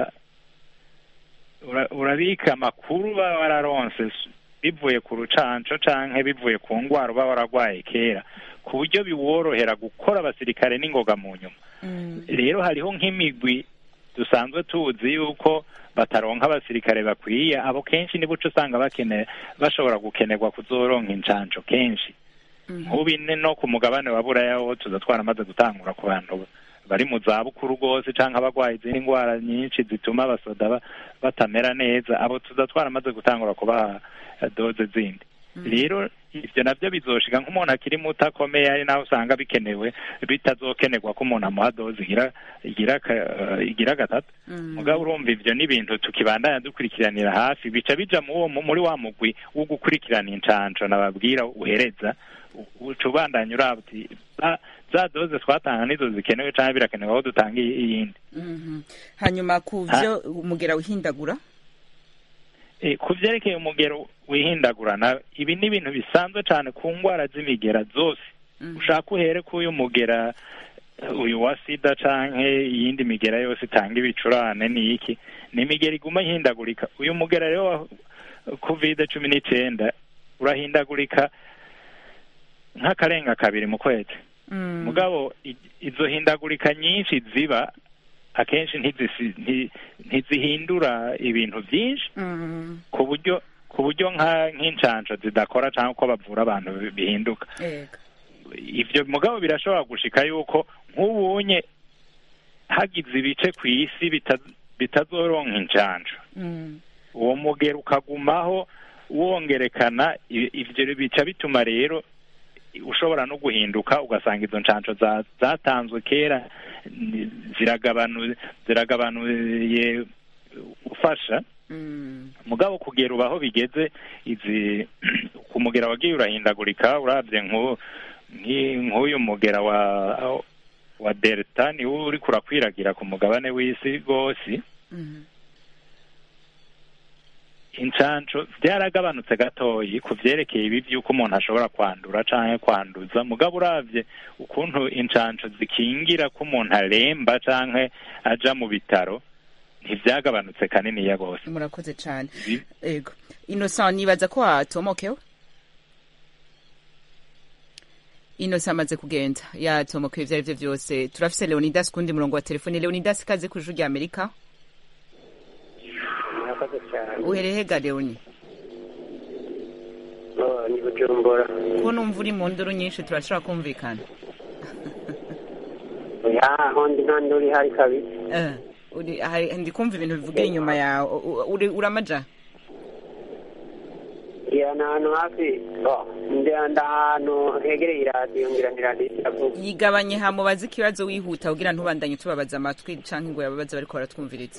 ura- urabika amakuru uba wararonse s- bivuye ku rucanco canke bivuye ku ngwara uba waragwaye kera ku buryo biworohera gukora abasirikare n'ingoga mu nyuma rero hariho nk'imigwi dusanzwe tuzi yuko bataronka abasirikare bakwiye abo kenshi nibo uca usanga bakeneye bashobora gukenerwa kuzoronka incanco kenshi nk'ubu ine no ku mugabane wa buraya wo tuza twaramaze gutangura ku bantu bari mu zabukuru rwose canke abagwaye izindi ndwara nyinshi zituma abasoda ba- batamera neza abo tuza twaramaze gutangura kubaha eh, doze zindi rero ivyo navyo bizoshika nk'umuntu akiri muto akomeye ari naho usanga bikenewe bitazokenerwa ko umuntu amuha doze igira igira ka- eh, igira gatatu mugabo urumva ivyo ni ibintu tukibandanya dukurikiranira hafi bica bija mu uwo mu- muri wa mugwi wo gukurikirana incanco nababwira uhereza u- uca ubandanya uraba uti "Za- za doze twatanga nizo zikenewe canke birakenewe aho dutanga iyi- iyindi Mhm. hanyuma ku vyo umugera wihindagura Eh, ku vyerekeye umugero wihindagurana ibi ni ibintu bisanzwe cane ku ngwara z'imigera zose ushaka uhere ko uyu mugera eh, uyu wa sida canke iyindi migera yose itanga ibicurane ni iki ni imigera iguma ihindagurika uyu mugera rero wa covid cumi n'icenda urahindagurika nk'akarenga kabiri mu kwezi mugabo i- izo hindagurika nyinshi ziba akenshi ntizisi- nti- ntizihindura ibintu byinshi ku buryo ku buryo nka nk'incanco zidakora cyangwa uko bavura abantu bi- bihinduka Ego. ivyo mugabo birashobora gushika yuko nk'ubunye hagize ibice ku isi bita- bitazoronka incanco Mm. uwo mugero ukagumaho wongerekana i- ivyo bica bituma rero ushobora no guhinduka ugasanga izo ncanco za- zatanzwe kera ni- ziragabanu ziragabanuye ufasha Mm. mugabo kugera ubaho bigeze izi ku mugera wagiye urahindagurika urabye nk'u- nk'i- nk'uyu mugera wa wa delta niwo uri kurakwiragira ku mugabane w'isi rwose Mhm. incanco byaragabanutse gatoyi ku vyerekeye ibi vy'uko umuntu ashobora kwandura canke kwanduza mugabo uravye ukuntu incanco zikingira ko umuntu aremba canke aja mu bitaro ntivyagabanutse kaniniya gose murakoze cyane Ibi- ego innocent nibaza ko watomokewe innocent amaze kugenda yatomokewe ivyo ari vyo vyose turafise leonidas kundi murongo wa telefone leonidas ikaze ku ijuru rya amerika murakoze cyane uhereye ga leoni Oh, ni bujumbura ko numva uri mu nduru nyinshi turashobora kumvikana ya hondi nta nduri hari kabisa Eh, uri- hari- ndi kumva ibintu bivuga inyuma yawe U- u- uri uramaja ya ni ahantu hafi oh, ndi ndi ahantu hegereye iradiyo ngira ni radiyo iravuga yigabanye hamubaza ikibazo wihuta kugira ntubandanye tubabaza amatwi canke ngo yababaze bariko baratwumviriza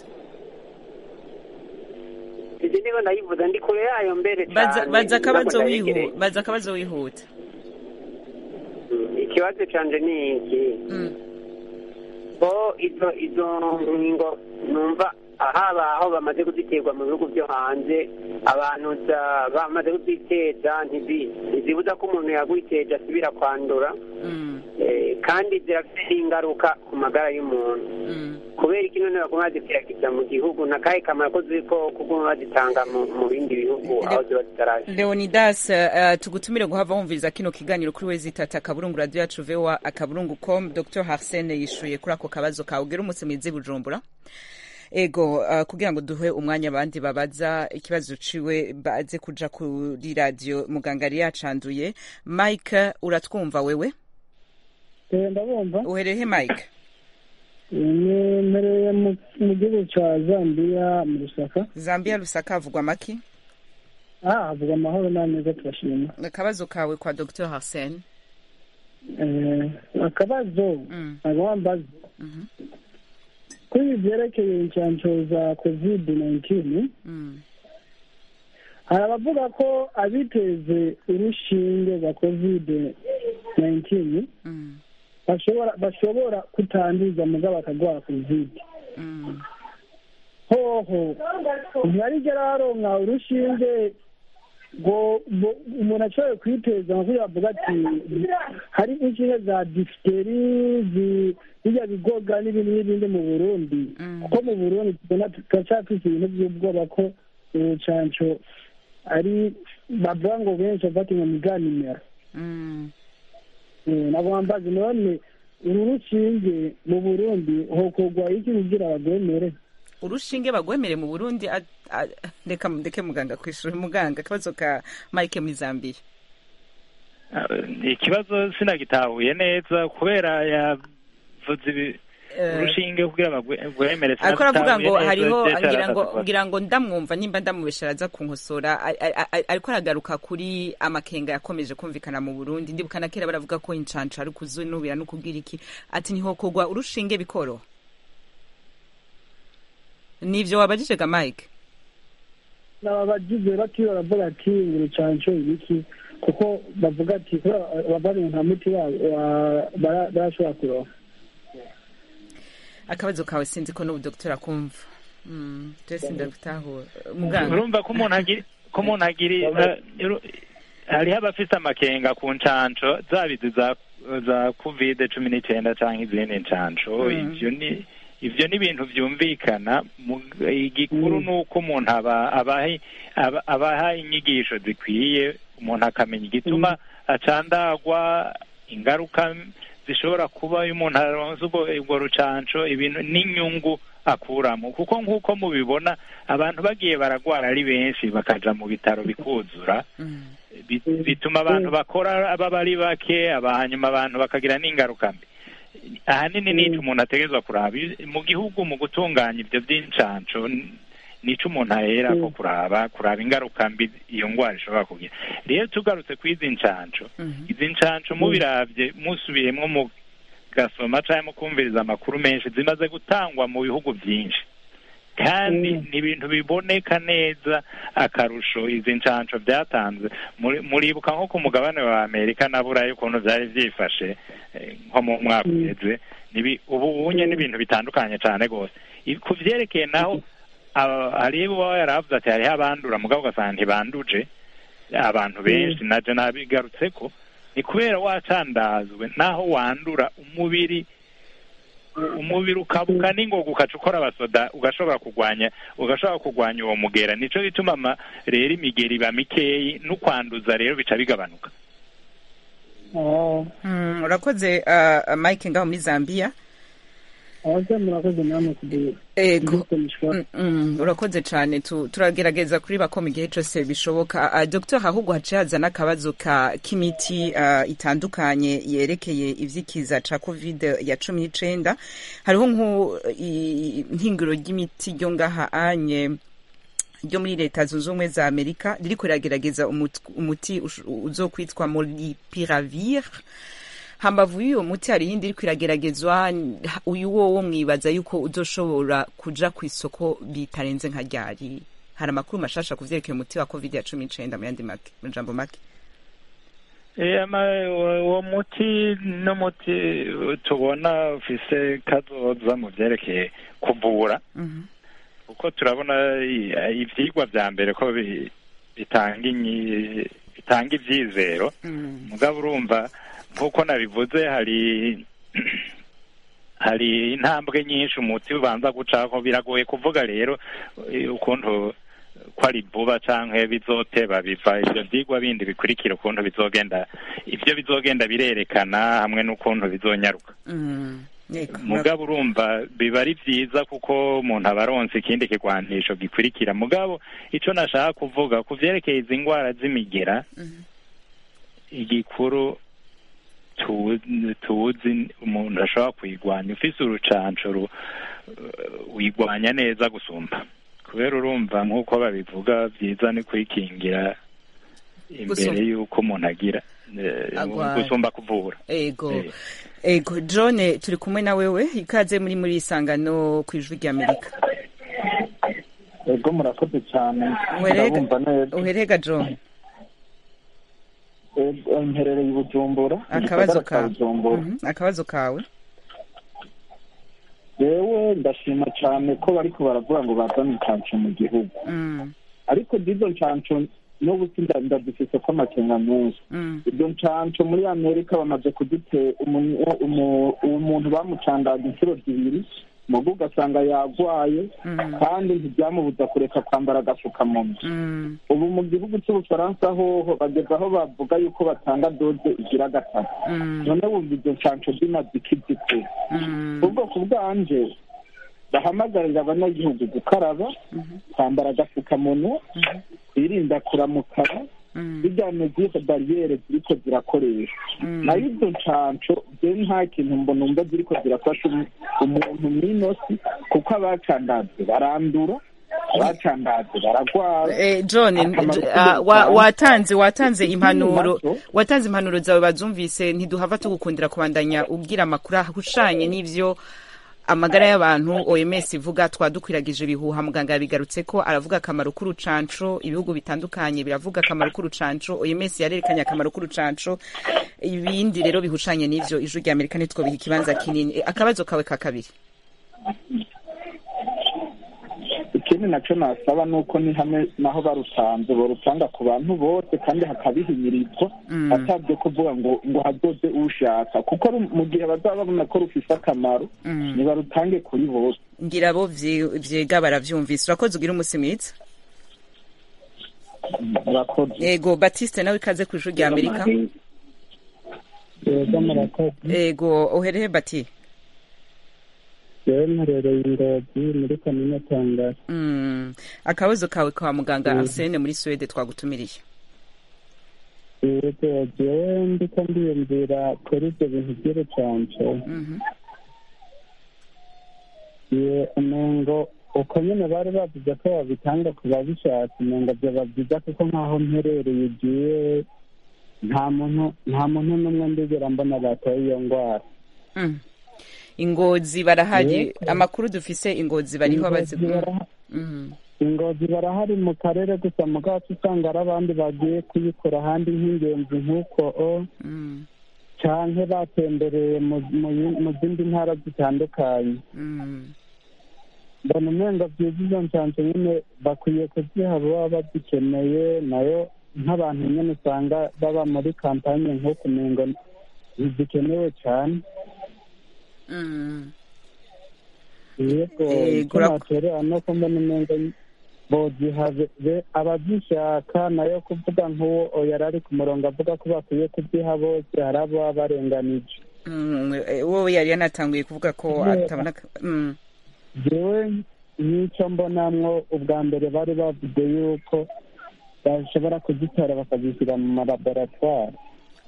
ibyo niba ndayivuza ndi kure yayo mbere baza cyane baza akabazo ntabwo wihu ndayegereye. baza akabazo wihuta Mm, ikibazo canje ni iki Mm. bo izo izo nkingo numva haba aho bamaze kuziterwa mu bihugu byo hanze abantu za- bamaze kuziteza ntizi- ntizibuza ko umuntu yagwiteje asubira kwandura Mm, Eh, kandi zirafite ingaruka ku magara y'umuntu mm. kubera iki none baguma bazikwirakwiza mu gihugu nakahe kamaro ko ziko kuguma bazitanga mu mu bindi bihugu aho ziba zitaraje leonidas uh, tugutumire guhava wumviriza kino kiganiro kuri wezi tata akaburungu radio yacu voa akaburungu com dr harsene yishuye kuri ako kabazo kawe ugera umunsi mwiza i bujumbura ego uh, kugira ngo duhe umwanya abandi babaza ikibazo ciwe baze kuja kuri radio muganga yari yacanduye mike uratwumva wewe Eh, ndabumva uhereye he mike nemereye mu mu gihugu cya zambia mu rusaka zambia lusaka havugwa maki ah havuga amahoro nta neza turashima akabazo kawe kwa dr harsene Eh, akabazo Mm. ntabwo wambaza Mhm. kuri ibi byerekeye inshansho za covid 19 Mm. hari abavuga ko abiteze urushinge rwa covid 19 Mm. bashobora bashobora kutanduza muga bakagwara covid Mm. hoho ntiyarigera aronka urushinge ngo ngo umuntu ashoboye kwiteza nko kugira bavuga ati hari inshinge za difiteri zi- bijya bigoga n'ibindi n'ibindi mu burundi Mm. kuko mu burundi tubona turacyafite ibintu by'ubwoba ko urucanco ari bavuga ngo benshi bafata nka miganimero Mm. ntabwo wambaza none uru rushinge mu burundi hokorwa iki kugira bagwemere urushinge bagwemere mu burundi a- a- reka ndeke muganga kwishura muganga akabazo ka mike muri zambia Uh, ikibazo sinagitahuye neza kubera yavuze ibi- Eh, urushinge kugira bagwemere ariko aravuga ngo sinabitahuye hariho neza, ngira ngo byose ngira ngo ndamwumva nimba ndamubesha araza kunkosora a- a- a- ariko aragaruka kuri amakenga yakomeje kumvikana mu burundi ndibuka na kera baravuga ko incanca ari kuzunubira no kubwira iki ati ntihokogwa urushinge bikoroha nivyo wabajije ga mike abagize batiyo baravuga ati ngo urucanco ibiki kuko bavuga ati kubera bavuga ngo nta muti wabo wa- bara- barashobora kuronka akabazo kawe sinzi ko n'ubu dogiteri akumva Mm, jesi ndabitahura muganga urumva ko umuntu agira ko umuntu agira eh, hariho abafite amakenga ku ncanco zaba izi za za covid cumi n'icyenda cyangwa izindi ncanco Mm. ivyo ni ivyo ni ibintu vyumvikana mu- igikuru ni uko umuntu aba- abaha aba- abaha inyigisho zikwiye umuntu akamenya igituma acandagwa ingaruka zishobora kuba iyo umuntu aronse ubwo ubwo rucanco ibintu n'inyungu akuramo kuko nk'uko mubibona abantu bagiye baragwara ari benshi bakaja mu bitaro bikuzura bi- bituma abantu bakora baba ari bake aba- hanyuma abantu bakagira n'ingaruka mbi ahanini nico umuntu ategerezwa kuraba Iyo- mu gihugu mu gutunganya ibyo by'incanco n- nico umuntu ahera ko kuraba kuraba ingaruka mbi iyo ngwara ishobora kugira rero tugarutse ku izi ncanco izi ncanco mubiravye musubiyemwo mu gasoma canke mu kumviriza amakuru menshi zimaze gutangwa mu bihugu vyinshi kandi ni ibintu biboneka neza akarusho izi ncanco byatanze Muri- muribuka nko ku mugabane wa amerika na burayi ukuntu vyari vyifashe eh, nko mu mwaka uheze Nibi- ubu unye n'ibintu bitandukanye cane rwose I- ku vyerekeye naho aba- hariho uba yaravuze ati hariho abandura mugabo ugasanga ntibanduje abantu benshi naje nabigarutseko ni kubera wacandazwe naho wandura umubiri umubiri ukabuka n'ingoga ukaca ukora abasoda ugashobora kurwanya ugashobora kurwanya uwo mugera nico gituma ama- rero imigeri iba mikeyi n'ukwanduza rero bica bigabanuka Mm, urakoze uh, mike ngaho muri zambia abaza murakoze namwe kuduha ego Mm, mm, urakoze cyane Tu- turagerageza kuri bako mu gihe cyose bishoboka uh, dr ahubwo haciye haza n'akabazo ka k'imiti uh, itandukanye yerekeye ivy'ikiza ca covid ya cumi n'icenda hariho nku- i- nk'ingiro ry'imiti ryo ngaha anye ryo muri leta zunze ubumwe za amerika ririko riragerageza umut- umuti ush- uzokwitwa molnupiravir hambavu y'uwo muti hari iyindi iriko irageragezwa uyu wowo mwibaza yuko uzoshobora kuja ku isoko bitarenze nka ryari hari amakuru mashasha ku vyerekeye umuti wa covid ya cumi n'icenda mu yandi make mu jambo make Eh, ama- uwo uwo muti n'umuti tubona ufise kazoza mu vyerekeye kuvura kuko turabona i- ivyigwa vya mbere ko bi- bitanga inyi- bitanga ivyizero mugabo urumva nk'uko nabivuze hari hari intambwe nyinshi umuti ubanza gucako biragoye kuvuga rero eh, ukuntu ko ari vuba canke bizoteba biva ivyo vyigwa bindi bikurikira ukuntu bizogenda ivyo bizogenda birerekana hamwe n'ukuntu bizonyaruka Mm, yego. mugabo urumva biba ari vyiza kuko umuntu aba aronse ikindi kigwanisho gikurikira mugabo ico nashaka kuvuga ku vyerekeye izi ngwara z'imigera igikuru tuzi tuzi umuntu ashobora kuyigwanya ufise urucanco ru- uh, uyigwanya neza gusumba kubera urumva nk'uko babivuga vyiza ni kwikingira imbere Gusumba. y'uko umuntu agira eh, Agwaye. gusumba kuvura ego Eh. ego john turi kumwe na wewe ikaze muri muri isangano ku ijwi rya amerika ego murakoze cyane Uherega- ndabumva neza uherega john Ego, mperereye i bujumbura mu akabazo gisagara ca kawe bujumbura Mhm, akabazo kawe yewe ndashima cyane ko bariko baravuga ngo bazane incanco mu gihugu Mm, ariko dizo ncanco n'ubu si nda- ndazifise ko amakenga menshi mm, ibyo ncanco muri amerika bamaze kudute umu- umu- umuntu bamucandaga inshuro zibiri mugu ugasanga yagwaye Mm. kandi ntibyamubuza kureka kwambara agapfukamunwa mm, ubu mu gihugu cy'ubufaransa hoho bageze aho bavuga yuko batanga doze igira gatatu mm, none wumva izo ncanco zimaze ikizikwe mm, ubwoko bwanje bahamagarira abanyagihugu gukaraba kwambara agapfukamunwa kwirinda kuramukara mm, bijya mesure bariyeri ziriko zirakoreshwa Mm. nayo izo ncanco je nta kintu mbona umva ziriko zirafasha umu- umuntu mw'inosi kuko abacandazwe barandura abacandazwe baragwara Eh, john Akamaro j- ah, wa- k'ubucanco. watanze watanze impanuro naco- watanze impanuro zawe bazumvise ntiduhava tugukundira kubandanya ubwira amakuru ahushanye n'ivyo amagara y'abantu oms ivuga twadukwiragije ibihuha muganga yabigarutse ko aravuga akamaro k'urucanco ibihugu bitandukanye biravuga akamaro k'urucanco oms yarerekanye akamaro k'urucanco ibindi rero bihushanye n'ivyo ijwi rya amerika nitwo biha ikibanza kinini Eh, akabazo kawe ka kabiri ikindi naco nasaba nuko ni hamwe naho barutanze borutanga ku bantu bose kandi hakabihimirizwa Mm. atabyo kuvuga ngo ngo hazoze ushaka kuko ru- mu gihe bazaba babona ko rufise akamaro Mm. nibarutange kuri bose ngira bo vyi- vyiga baravyumvise urakoze ugira umusi mwiza murakoze ego batiste nawe ikaze ku ijuru rya amerika yego murakoze ego uherehe bati yewe mperereye ingozi muri komine tangara Mm. akabazo kawe kwa muganga Mm. arsene muri suwede twagutumiriye yego jewe ndiko ndiyumvira kuri ibyo bintu by'urucanco Mhm. ye umengo uko nyene bari bavuze ko babitanga ku babishatse umengo vyoba vyiza kuko nk'aho mperereye ugiye nta muntu nta muntu n'umwe ndigera mbona batoye iyo ngwara Mm. ingozi barahari Yego. amakuru dufise ingozi bariho abazi Ingozi baraha- Mhm. ingozi barahari mu karere gusa mugacu usanga hari abandi bagiye kuyikora ahandi nk'ingenzi nk'uko o Mm. canke batembereye mu mu yi- mu zindi ntara zitandukanye Mm. mbona umenga vyiza izo nshanso nyene bakwiye kuziha baba bazikeneye nayo nk'abantu nyene usanga baba muri kampanye nk'uko umengo ntizikenewe cane Mm. yego Eh, icyo gura- naterera no ko mbona umengo boziha be- be- abazishaka nayo kuvuga nk'uwo yari ari ku murongo avuga ko bakwiye kuziha bose hari abo baba barenganije Mm. Eh, wowe yari yanatanguye kuvuga ko Yeah. atabona ka- Mm. jewe n'icyo mbonamwo ubwa mbere bari bavuze yuko bashobora kuzitora bakazishyira mu malaboratwari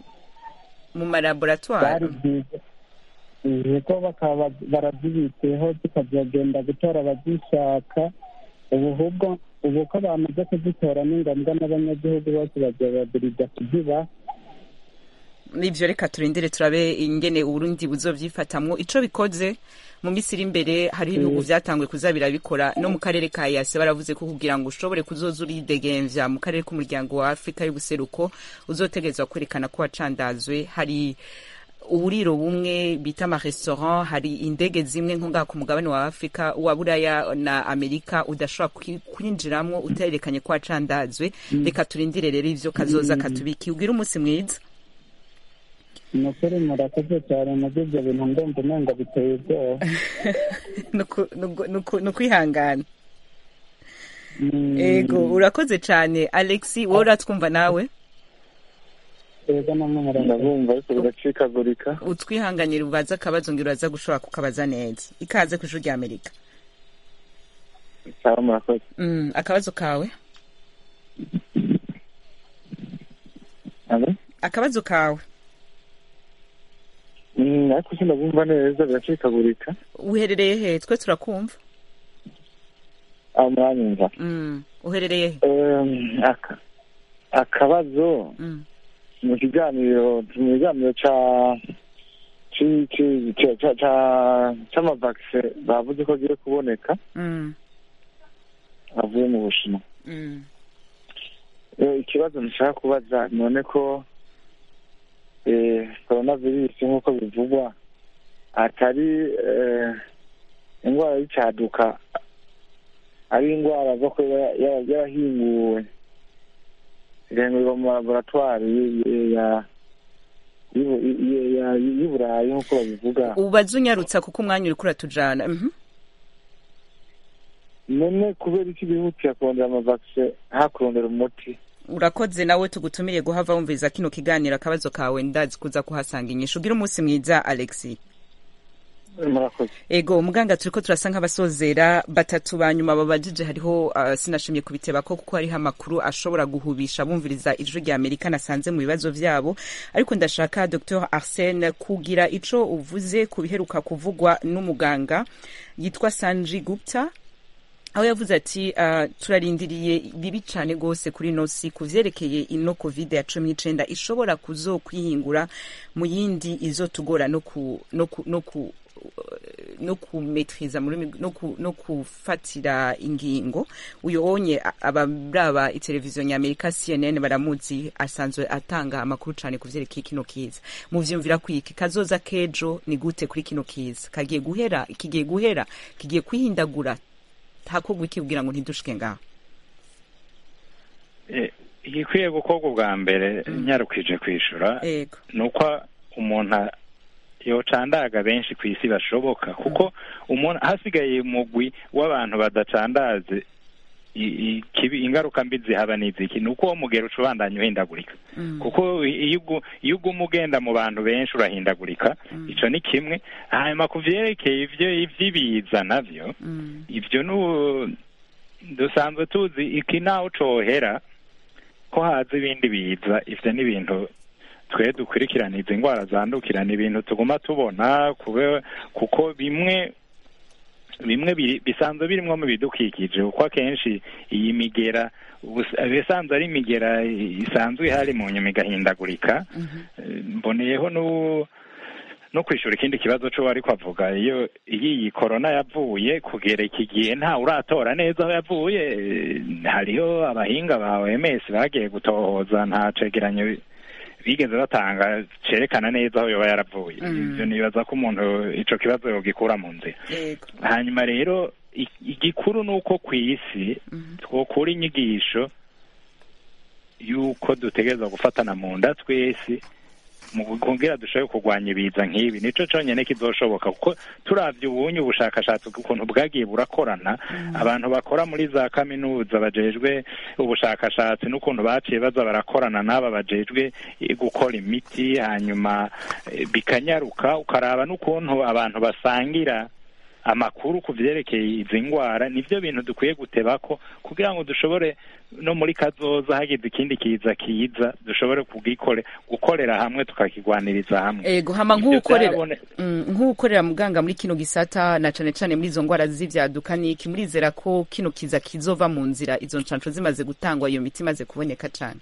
mu byari malaboratwari byiza yego bakaba barazibitseho zikazagenda gutora abazishaka ubu ahubwo ubu ko bamaze kuzitora ni ngombwa n'abanyagihugu bose bazababwiriza kuziba nivyo reka turindire turabe ingene uburundi buzovyifatamwo ico bikoze mu minsi iri imbere hariho ibihugu vyatanguye kuza birabikora no mu karere ka yase baravuze ko kugira ngo ushobore kuzoza uridegemvya mu karere k'umuryango wa afurika y'ubuseruko uzotegerezwa kwerekana ko wacandazwe hari uburiro bumwe bita amarestaurant hari indege zimwe nko ngaha ku mugabane wa afurika wa buraya na amerika udashobora kwi- kwinjiramwo utarerekanye ko wacandazwe reka turindire rero ivyo kazoza katubiki ubwire umunsi mwiza ni ukuri murakoze cyane muri ibyo bintu ndumva umenga biteye ubwoba Nuku- nuku- nuku- nukwihangana Mm, ego urakoze cyane alexi wowe uratwumva nawe yego namwe murakoze ndabumva ariko biracikagurika utwihanganira ubaza akabazo ngira uraza gushobora kukabaza neza ikaze ku ijuru rya amerika cyangwa murakoze Mm, akabazo kawe Alo? akabazo kawe Mm, ariko sinabumva neza biracikagurika uherereye he twe turakumva aho mwanyumva Mm, uherereye he Em, aka- akabazo Mm, mu kiganiro mu kiganiro ca ci- ci- ca- ca- ca- c'amavakisi bavuze ko agiye kuboneka mm, avuye mu bushinwa mm, Eh, ikibazo nshaka kubaza none ko eh, coronavirus nk'uko bivugwa atari eh, indwara y'icaduka ari indwara zo kuba ya- yarahinguwe igahingurwa mu laboratwari y- y- ya y'u- y- ya- y'i burayi nk'uko babivuga ubaze unyarutsa kuko umwanya uriko uratujana Mhm. none kubera iki bihutira kurondera amavakisi hakurondera umuti urakoze nawe tugutumire guhava wumviriza kino kiganiro akabazo kawe ndazi kuza kuhasanga inyishu ugira umunsi mwiza alexi murakoze ego muganga turiko turasa nk'abasozera batatu ba nyuma babajije hariho uh, sinashimye kubiteba ko kuko hariho amakuru ashobora guhubisha bumviriza ijwi rya amerika nasanze mu bibazo vyabo ariko ndashaka dr arsene kugira ico uvuze ku biheruka kuvugwa n'umuganga yitwa sanji gupta aho yavuze ati uh, turarindiriye bibi cane gose kuri ino si ku vyerekeye ino covid ya cumi n'icenda ishobora kuzokwihingura mu yindi izotugora no ku no ku no ku no kumetriza mu rurimi no ku- no kufatira ingingo uyu onye a- abaraba iteleviziyo ny'amerika cnn baramuzi asanzwe atanga amakuru cane ku vyerekeye kino kiza muvyumvira kwiki kazoza kejo ni gute kuri kino kiza kagiye guhera kigiye guhera kigiye kwihindagura hakorwa iki kugira ngo ntidushike ngaho Eh, igikwiye gukorwa ubwa mbere nyarukije kwishura yego ni uko umuntu a- yocandaga benshi ku isi bashoboka kuko umuntu hasigaye umugwi w'abantu badacandaze i- ikibi ingaruka mbi zihaba n'iziki ni uko uwo mugero uca ubandanya uhindagurika kuko iyo ugu- iyo uguma ugenda mu bantu benshi urahindagurika ico ni kimwe hanyuma ku vyerekeye ivyo ivy'ibiza navyo ivyo ni u- dusanzwe tuzi iki naho cohera ko haza ibindi biza ivyo ni ibintu twe dukurikirana izi ndwara zandukira ni ibintu tuguma tubona kube kuko bimwe bimwe biri- bisanzwe birimwo mu bidukikije kuko akenshi iyi migera ubus- ibisanzwe ari imigera isanzwe ihari mu nyuma igahindagurika Eh, mboneyeho no no kwishura ikindi kibazo cyo ariko avuga iyo iyo iyi korona yavuye kugera iki gihe nta uratora neza aho yavuye eh, hariho abahinga ba OMS bagiye gutohoza nta cegeranyo bigeze batanga cerekana neza aho yoba yaravuye Mm. ivyo nibaza ko umuntu ico kibazo yogikura mu nzira yego hanyuma rero i- igikuru ni uko ku isi twokura inyigisho y'uko dutegereza gufatana mu nda twese mu kugira dushobore kurwanya ibiza nk'ibi nico conyene kizoshoboka kuko turavye ubunye ubushakashatsi ukuntu bwagiye burakorana abantu bakora muri za kaminuza bajejwe ubushakashatsi n'ukuntu baciye baza barakorana n'aba bajejwe eh, gukora imiti hanyuma eh, bikanyaruka ukaraba n'ukuntu abantu basangira amakuru ku vyerekeye izi ngwara nivyo bintu dukwiye gutebako kugira ngo dushobore no muri kazoza hagize ikindi kiza kiza dushobore kugikore gukorera hamwe tukakigwaniriza hamwe ego hama Ivyo nk'ukorera vyabone- Mm, nk'ukorera muganga muri kino gisata na cane cane muri izo ngwara z'ivyaduka niki murizera ko kino kiza kizova mu nzira izo nshansho zimaze gutangwa iyo miti imaze kuboneka cane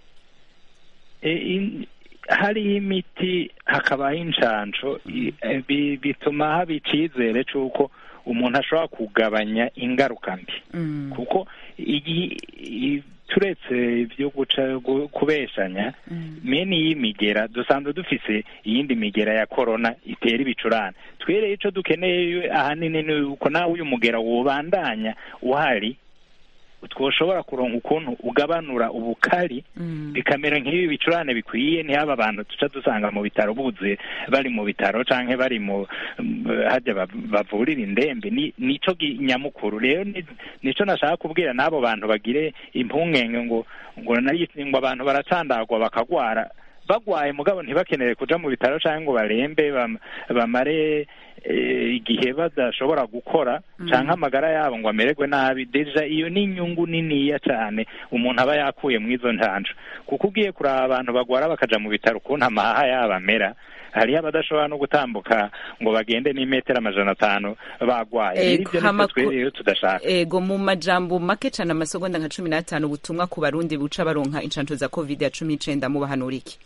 E, in- hariho imiti hakabaho inshansho i- e, bi- bituma haba icizere c'uko umuntu ashobora kugabanya ingaruka mbi Mm. kuko igi- i- turetse ibyo guca gu- kubeshanya mene iyi migera dusanzwe dufise iyindi migera ya korona itera ibicurane twereye ico dukeneye ahanini ni uko nawe uyu mugera wobandanya uhari twoshobora kuronka ukuntu ugabanura ubukari bikamera nk'ibi bicurane bikwiye ntihaba abantu duca dusanga mu bitaro buzuye bari mu bitaro canke bari mu m- harya bav- bavurira indembe ni nico gi- nyamukuru rero ni- nico nashaka kubwira n'abo bantu bagire impungenge ngo ngo nari- ngo abantu baracandagwa bakagwara bagwaye mugabo ntibakeneye kuja mu bitaro canke ngo barembe bam- bamare eh, igihe badashobora gukora canke amagara yabo ngo amererwe nabi deja iyo ni inyungu niniya cane umuntu aba yakuye mu izo njanjo kuko ugiye kuraba abantu bagwara bakaja mu bitaro ukuntu amahaha yabo amera hariho abadashobora no gutambuka ngo bagende n'imetero amajana atanu bagwaye rero Ego, ivyo hama nivyo ku- twereyo tudashaka ego mu majambo make cane amasegonda nka cumi n'atanu ubutumwa ku barundi buca baronka inshansho za covid ya cumi n'icenda mubahanura iki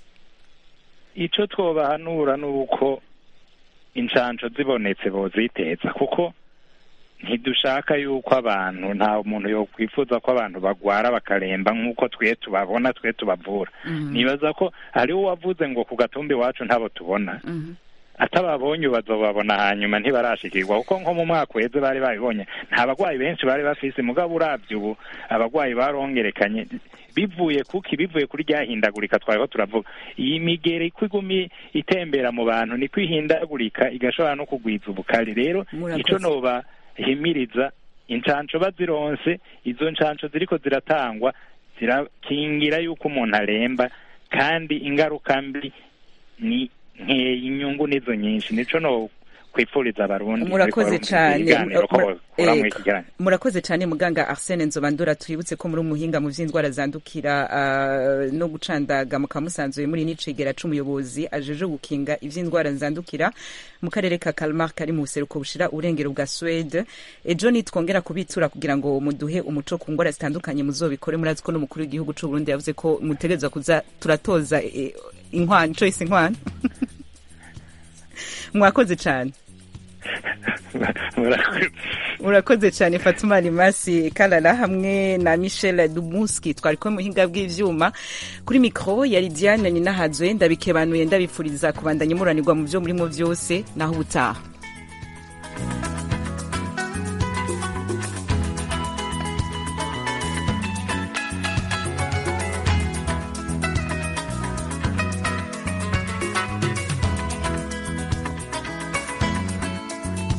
ico twobahanura ni uko inshansho zibonetse boziteza kuko ntidushaka yuko abantu nta muntu yokwifuza ko abantu bagwara bakaremba nk'uko twe tubabona twe tubavura nibaza ko hariho uwavuze ngo ku gatumba iwacu ntabo tubona atababonye bazobabona hanyuma ntibarashikirwa kuko nko mu mwaka uheze bari babibonye nta bagwayi benshi bari bafise mugabo uravye ubu abagwayi barongerekanye bivuye kuki bivuye kuri ryahindagurika twariho turavuga iyi migere iko iguma itembera mu bantu niko ihindagurika igashobora no kugwiza ubukari rero Murakoze. ico noba himiriza inshanco bazironse izo nshanco ziriko ziratangwa zirakingira yuko umuntu aremba kandi ingaruka mbi ni nkeya inyungu nizo nyinshi nico no kwipfuriza abarundi murakoze bariko barumva cane ikiganiro ko Mura- bakora muri ego. iki kiganiro murakoze cane muganga arsene nzobandora twibutse ko muri umuhinga mu vy'indwara zandukira ah, no gucandaga mukaba musanzuye muri n'icegera c'umuyobozi ajeje gukinga ivy'indwara zandukira mu karere ka kalmar kari mu buseruko bushira uburengero bwa swede ejo nitwongera kubitura kugira ngo muduhe umuco ku ngwara zitandukanye muzobikore murazi ko n'umukuru w'igihugu c'uburundi yavuze ko mutegerezwa kuza turatoza eh, inkwano choice inkwano mwakoze cane Murakoze. urakoze cyane fatuma rimasi karara hamwe na michel dumuski twari kumwe mu buhinga bw'ivyuma kuri mikoro yari diane ninahazwe ndabikebanuye ndabifuriza kubandanya muranirwa mu byo murimo byose naho ubutaha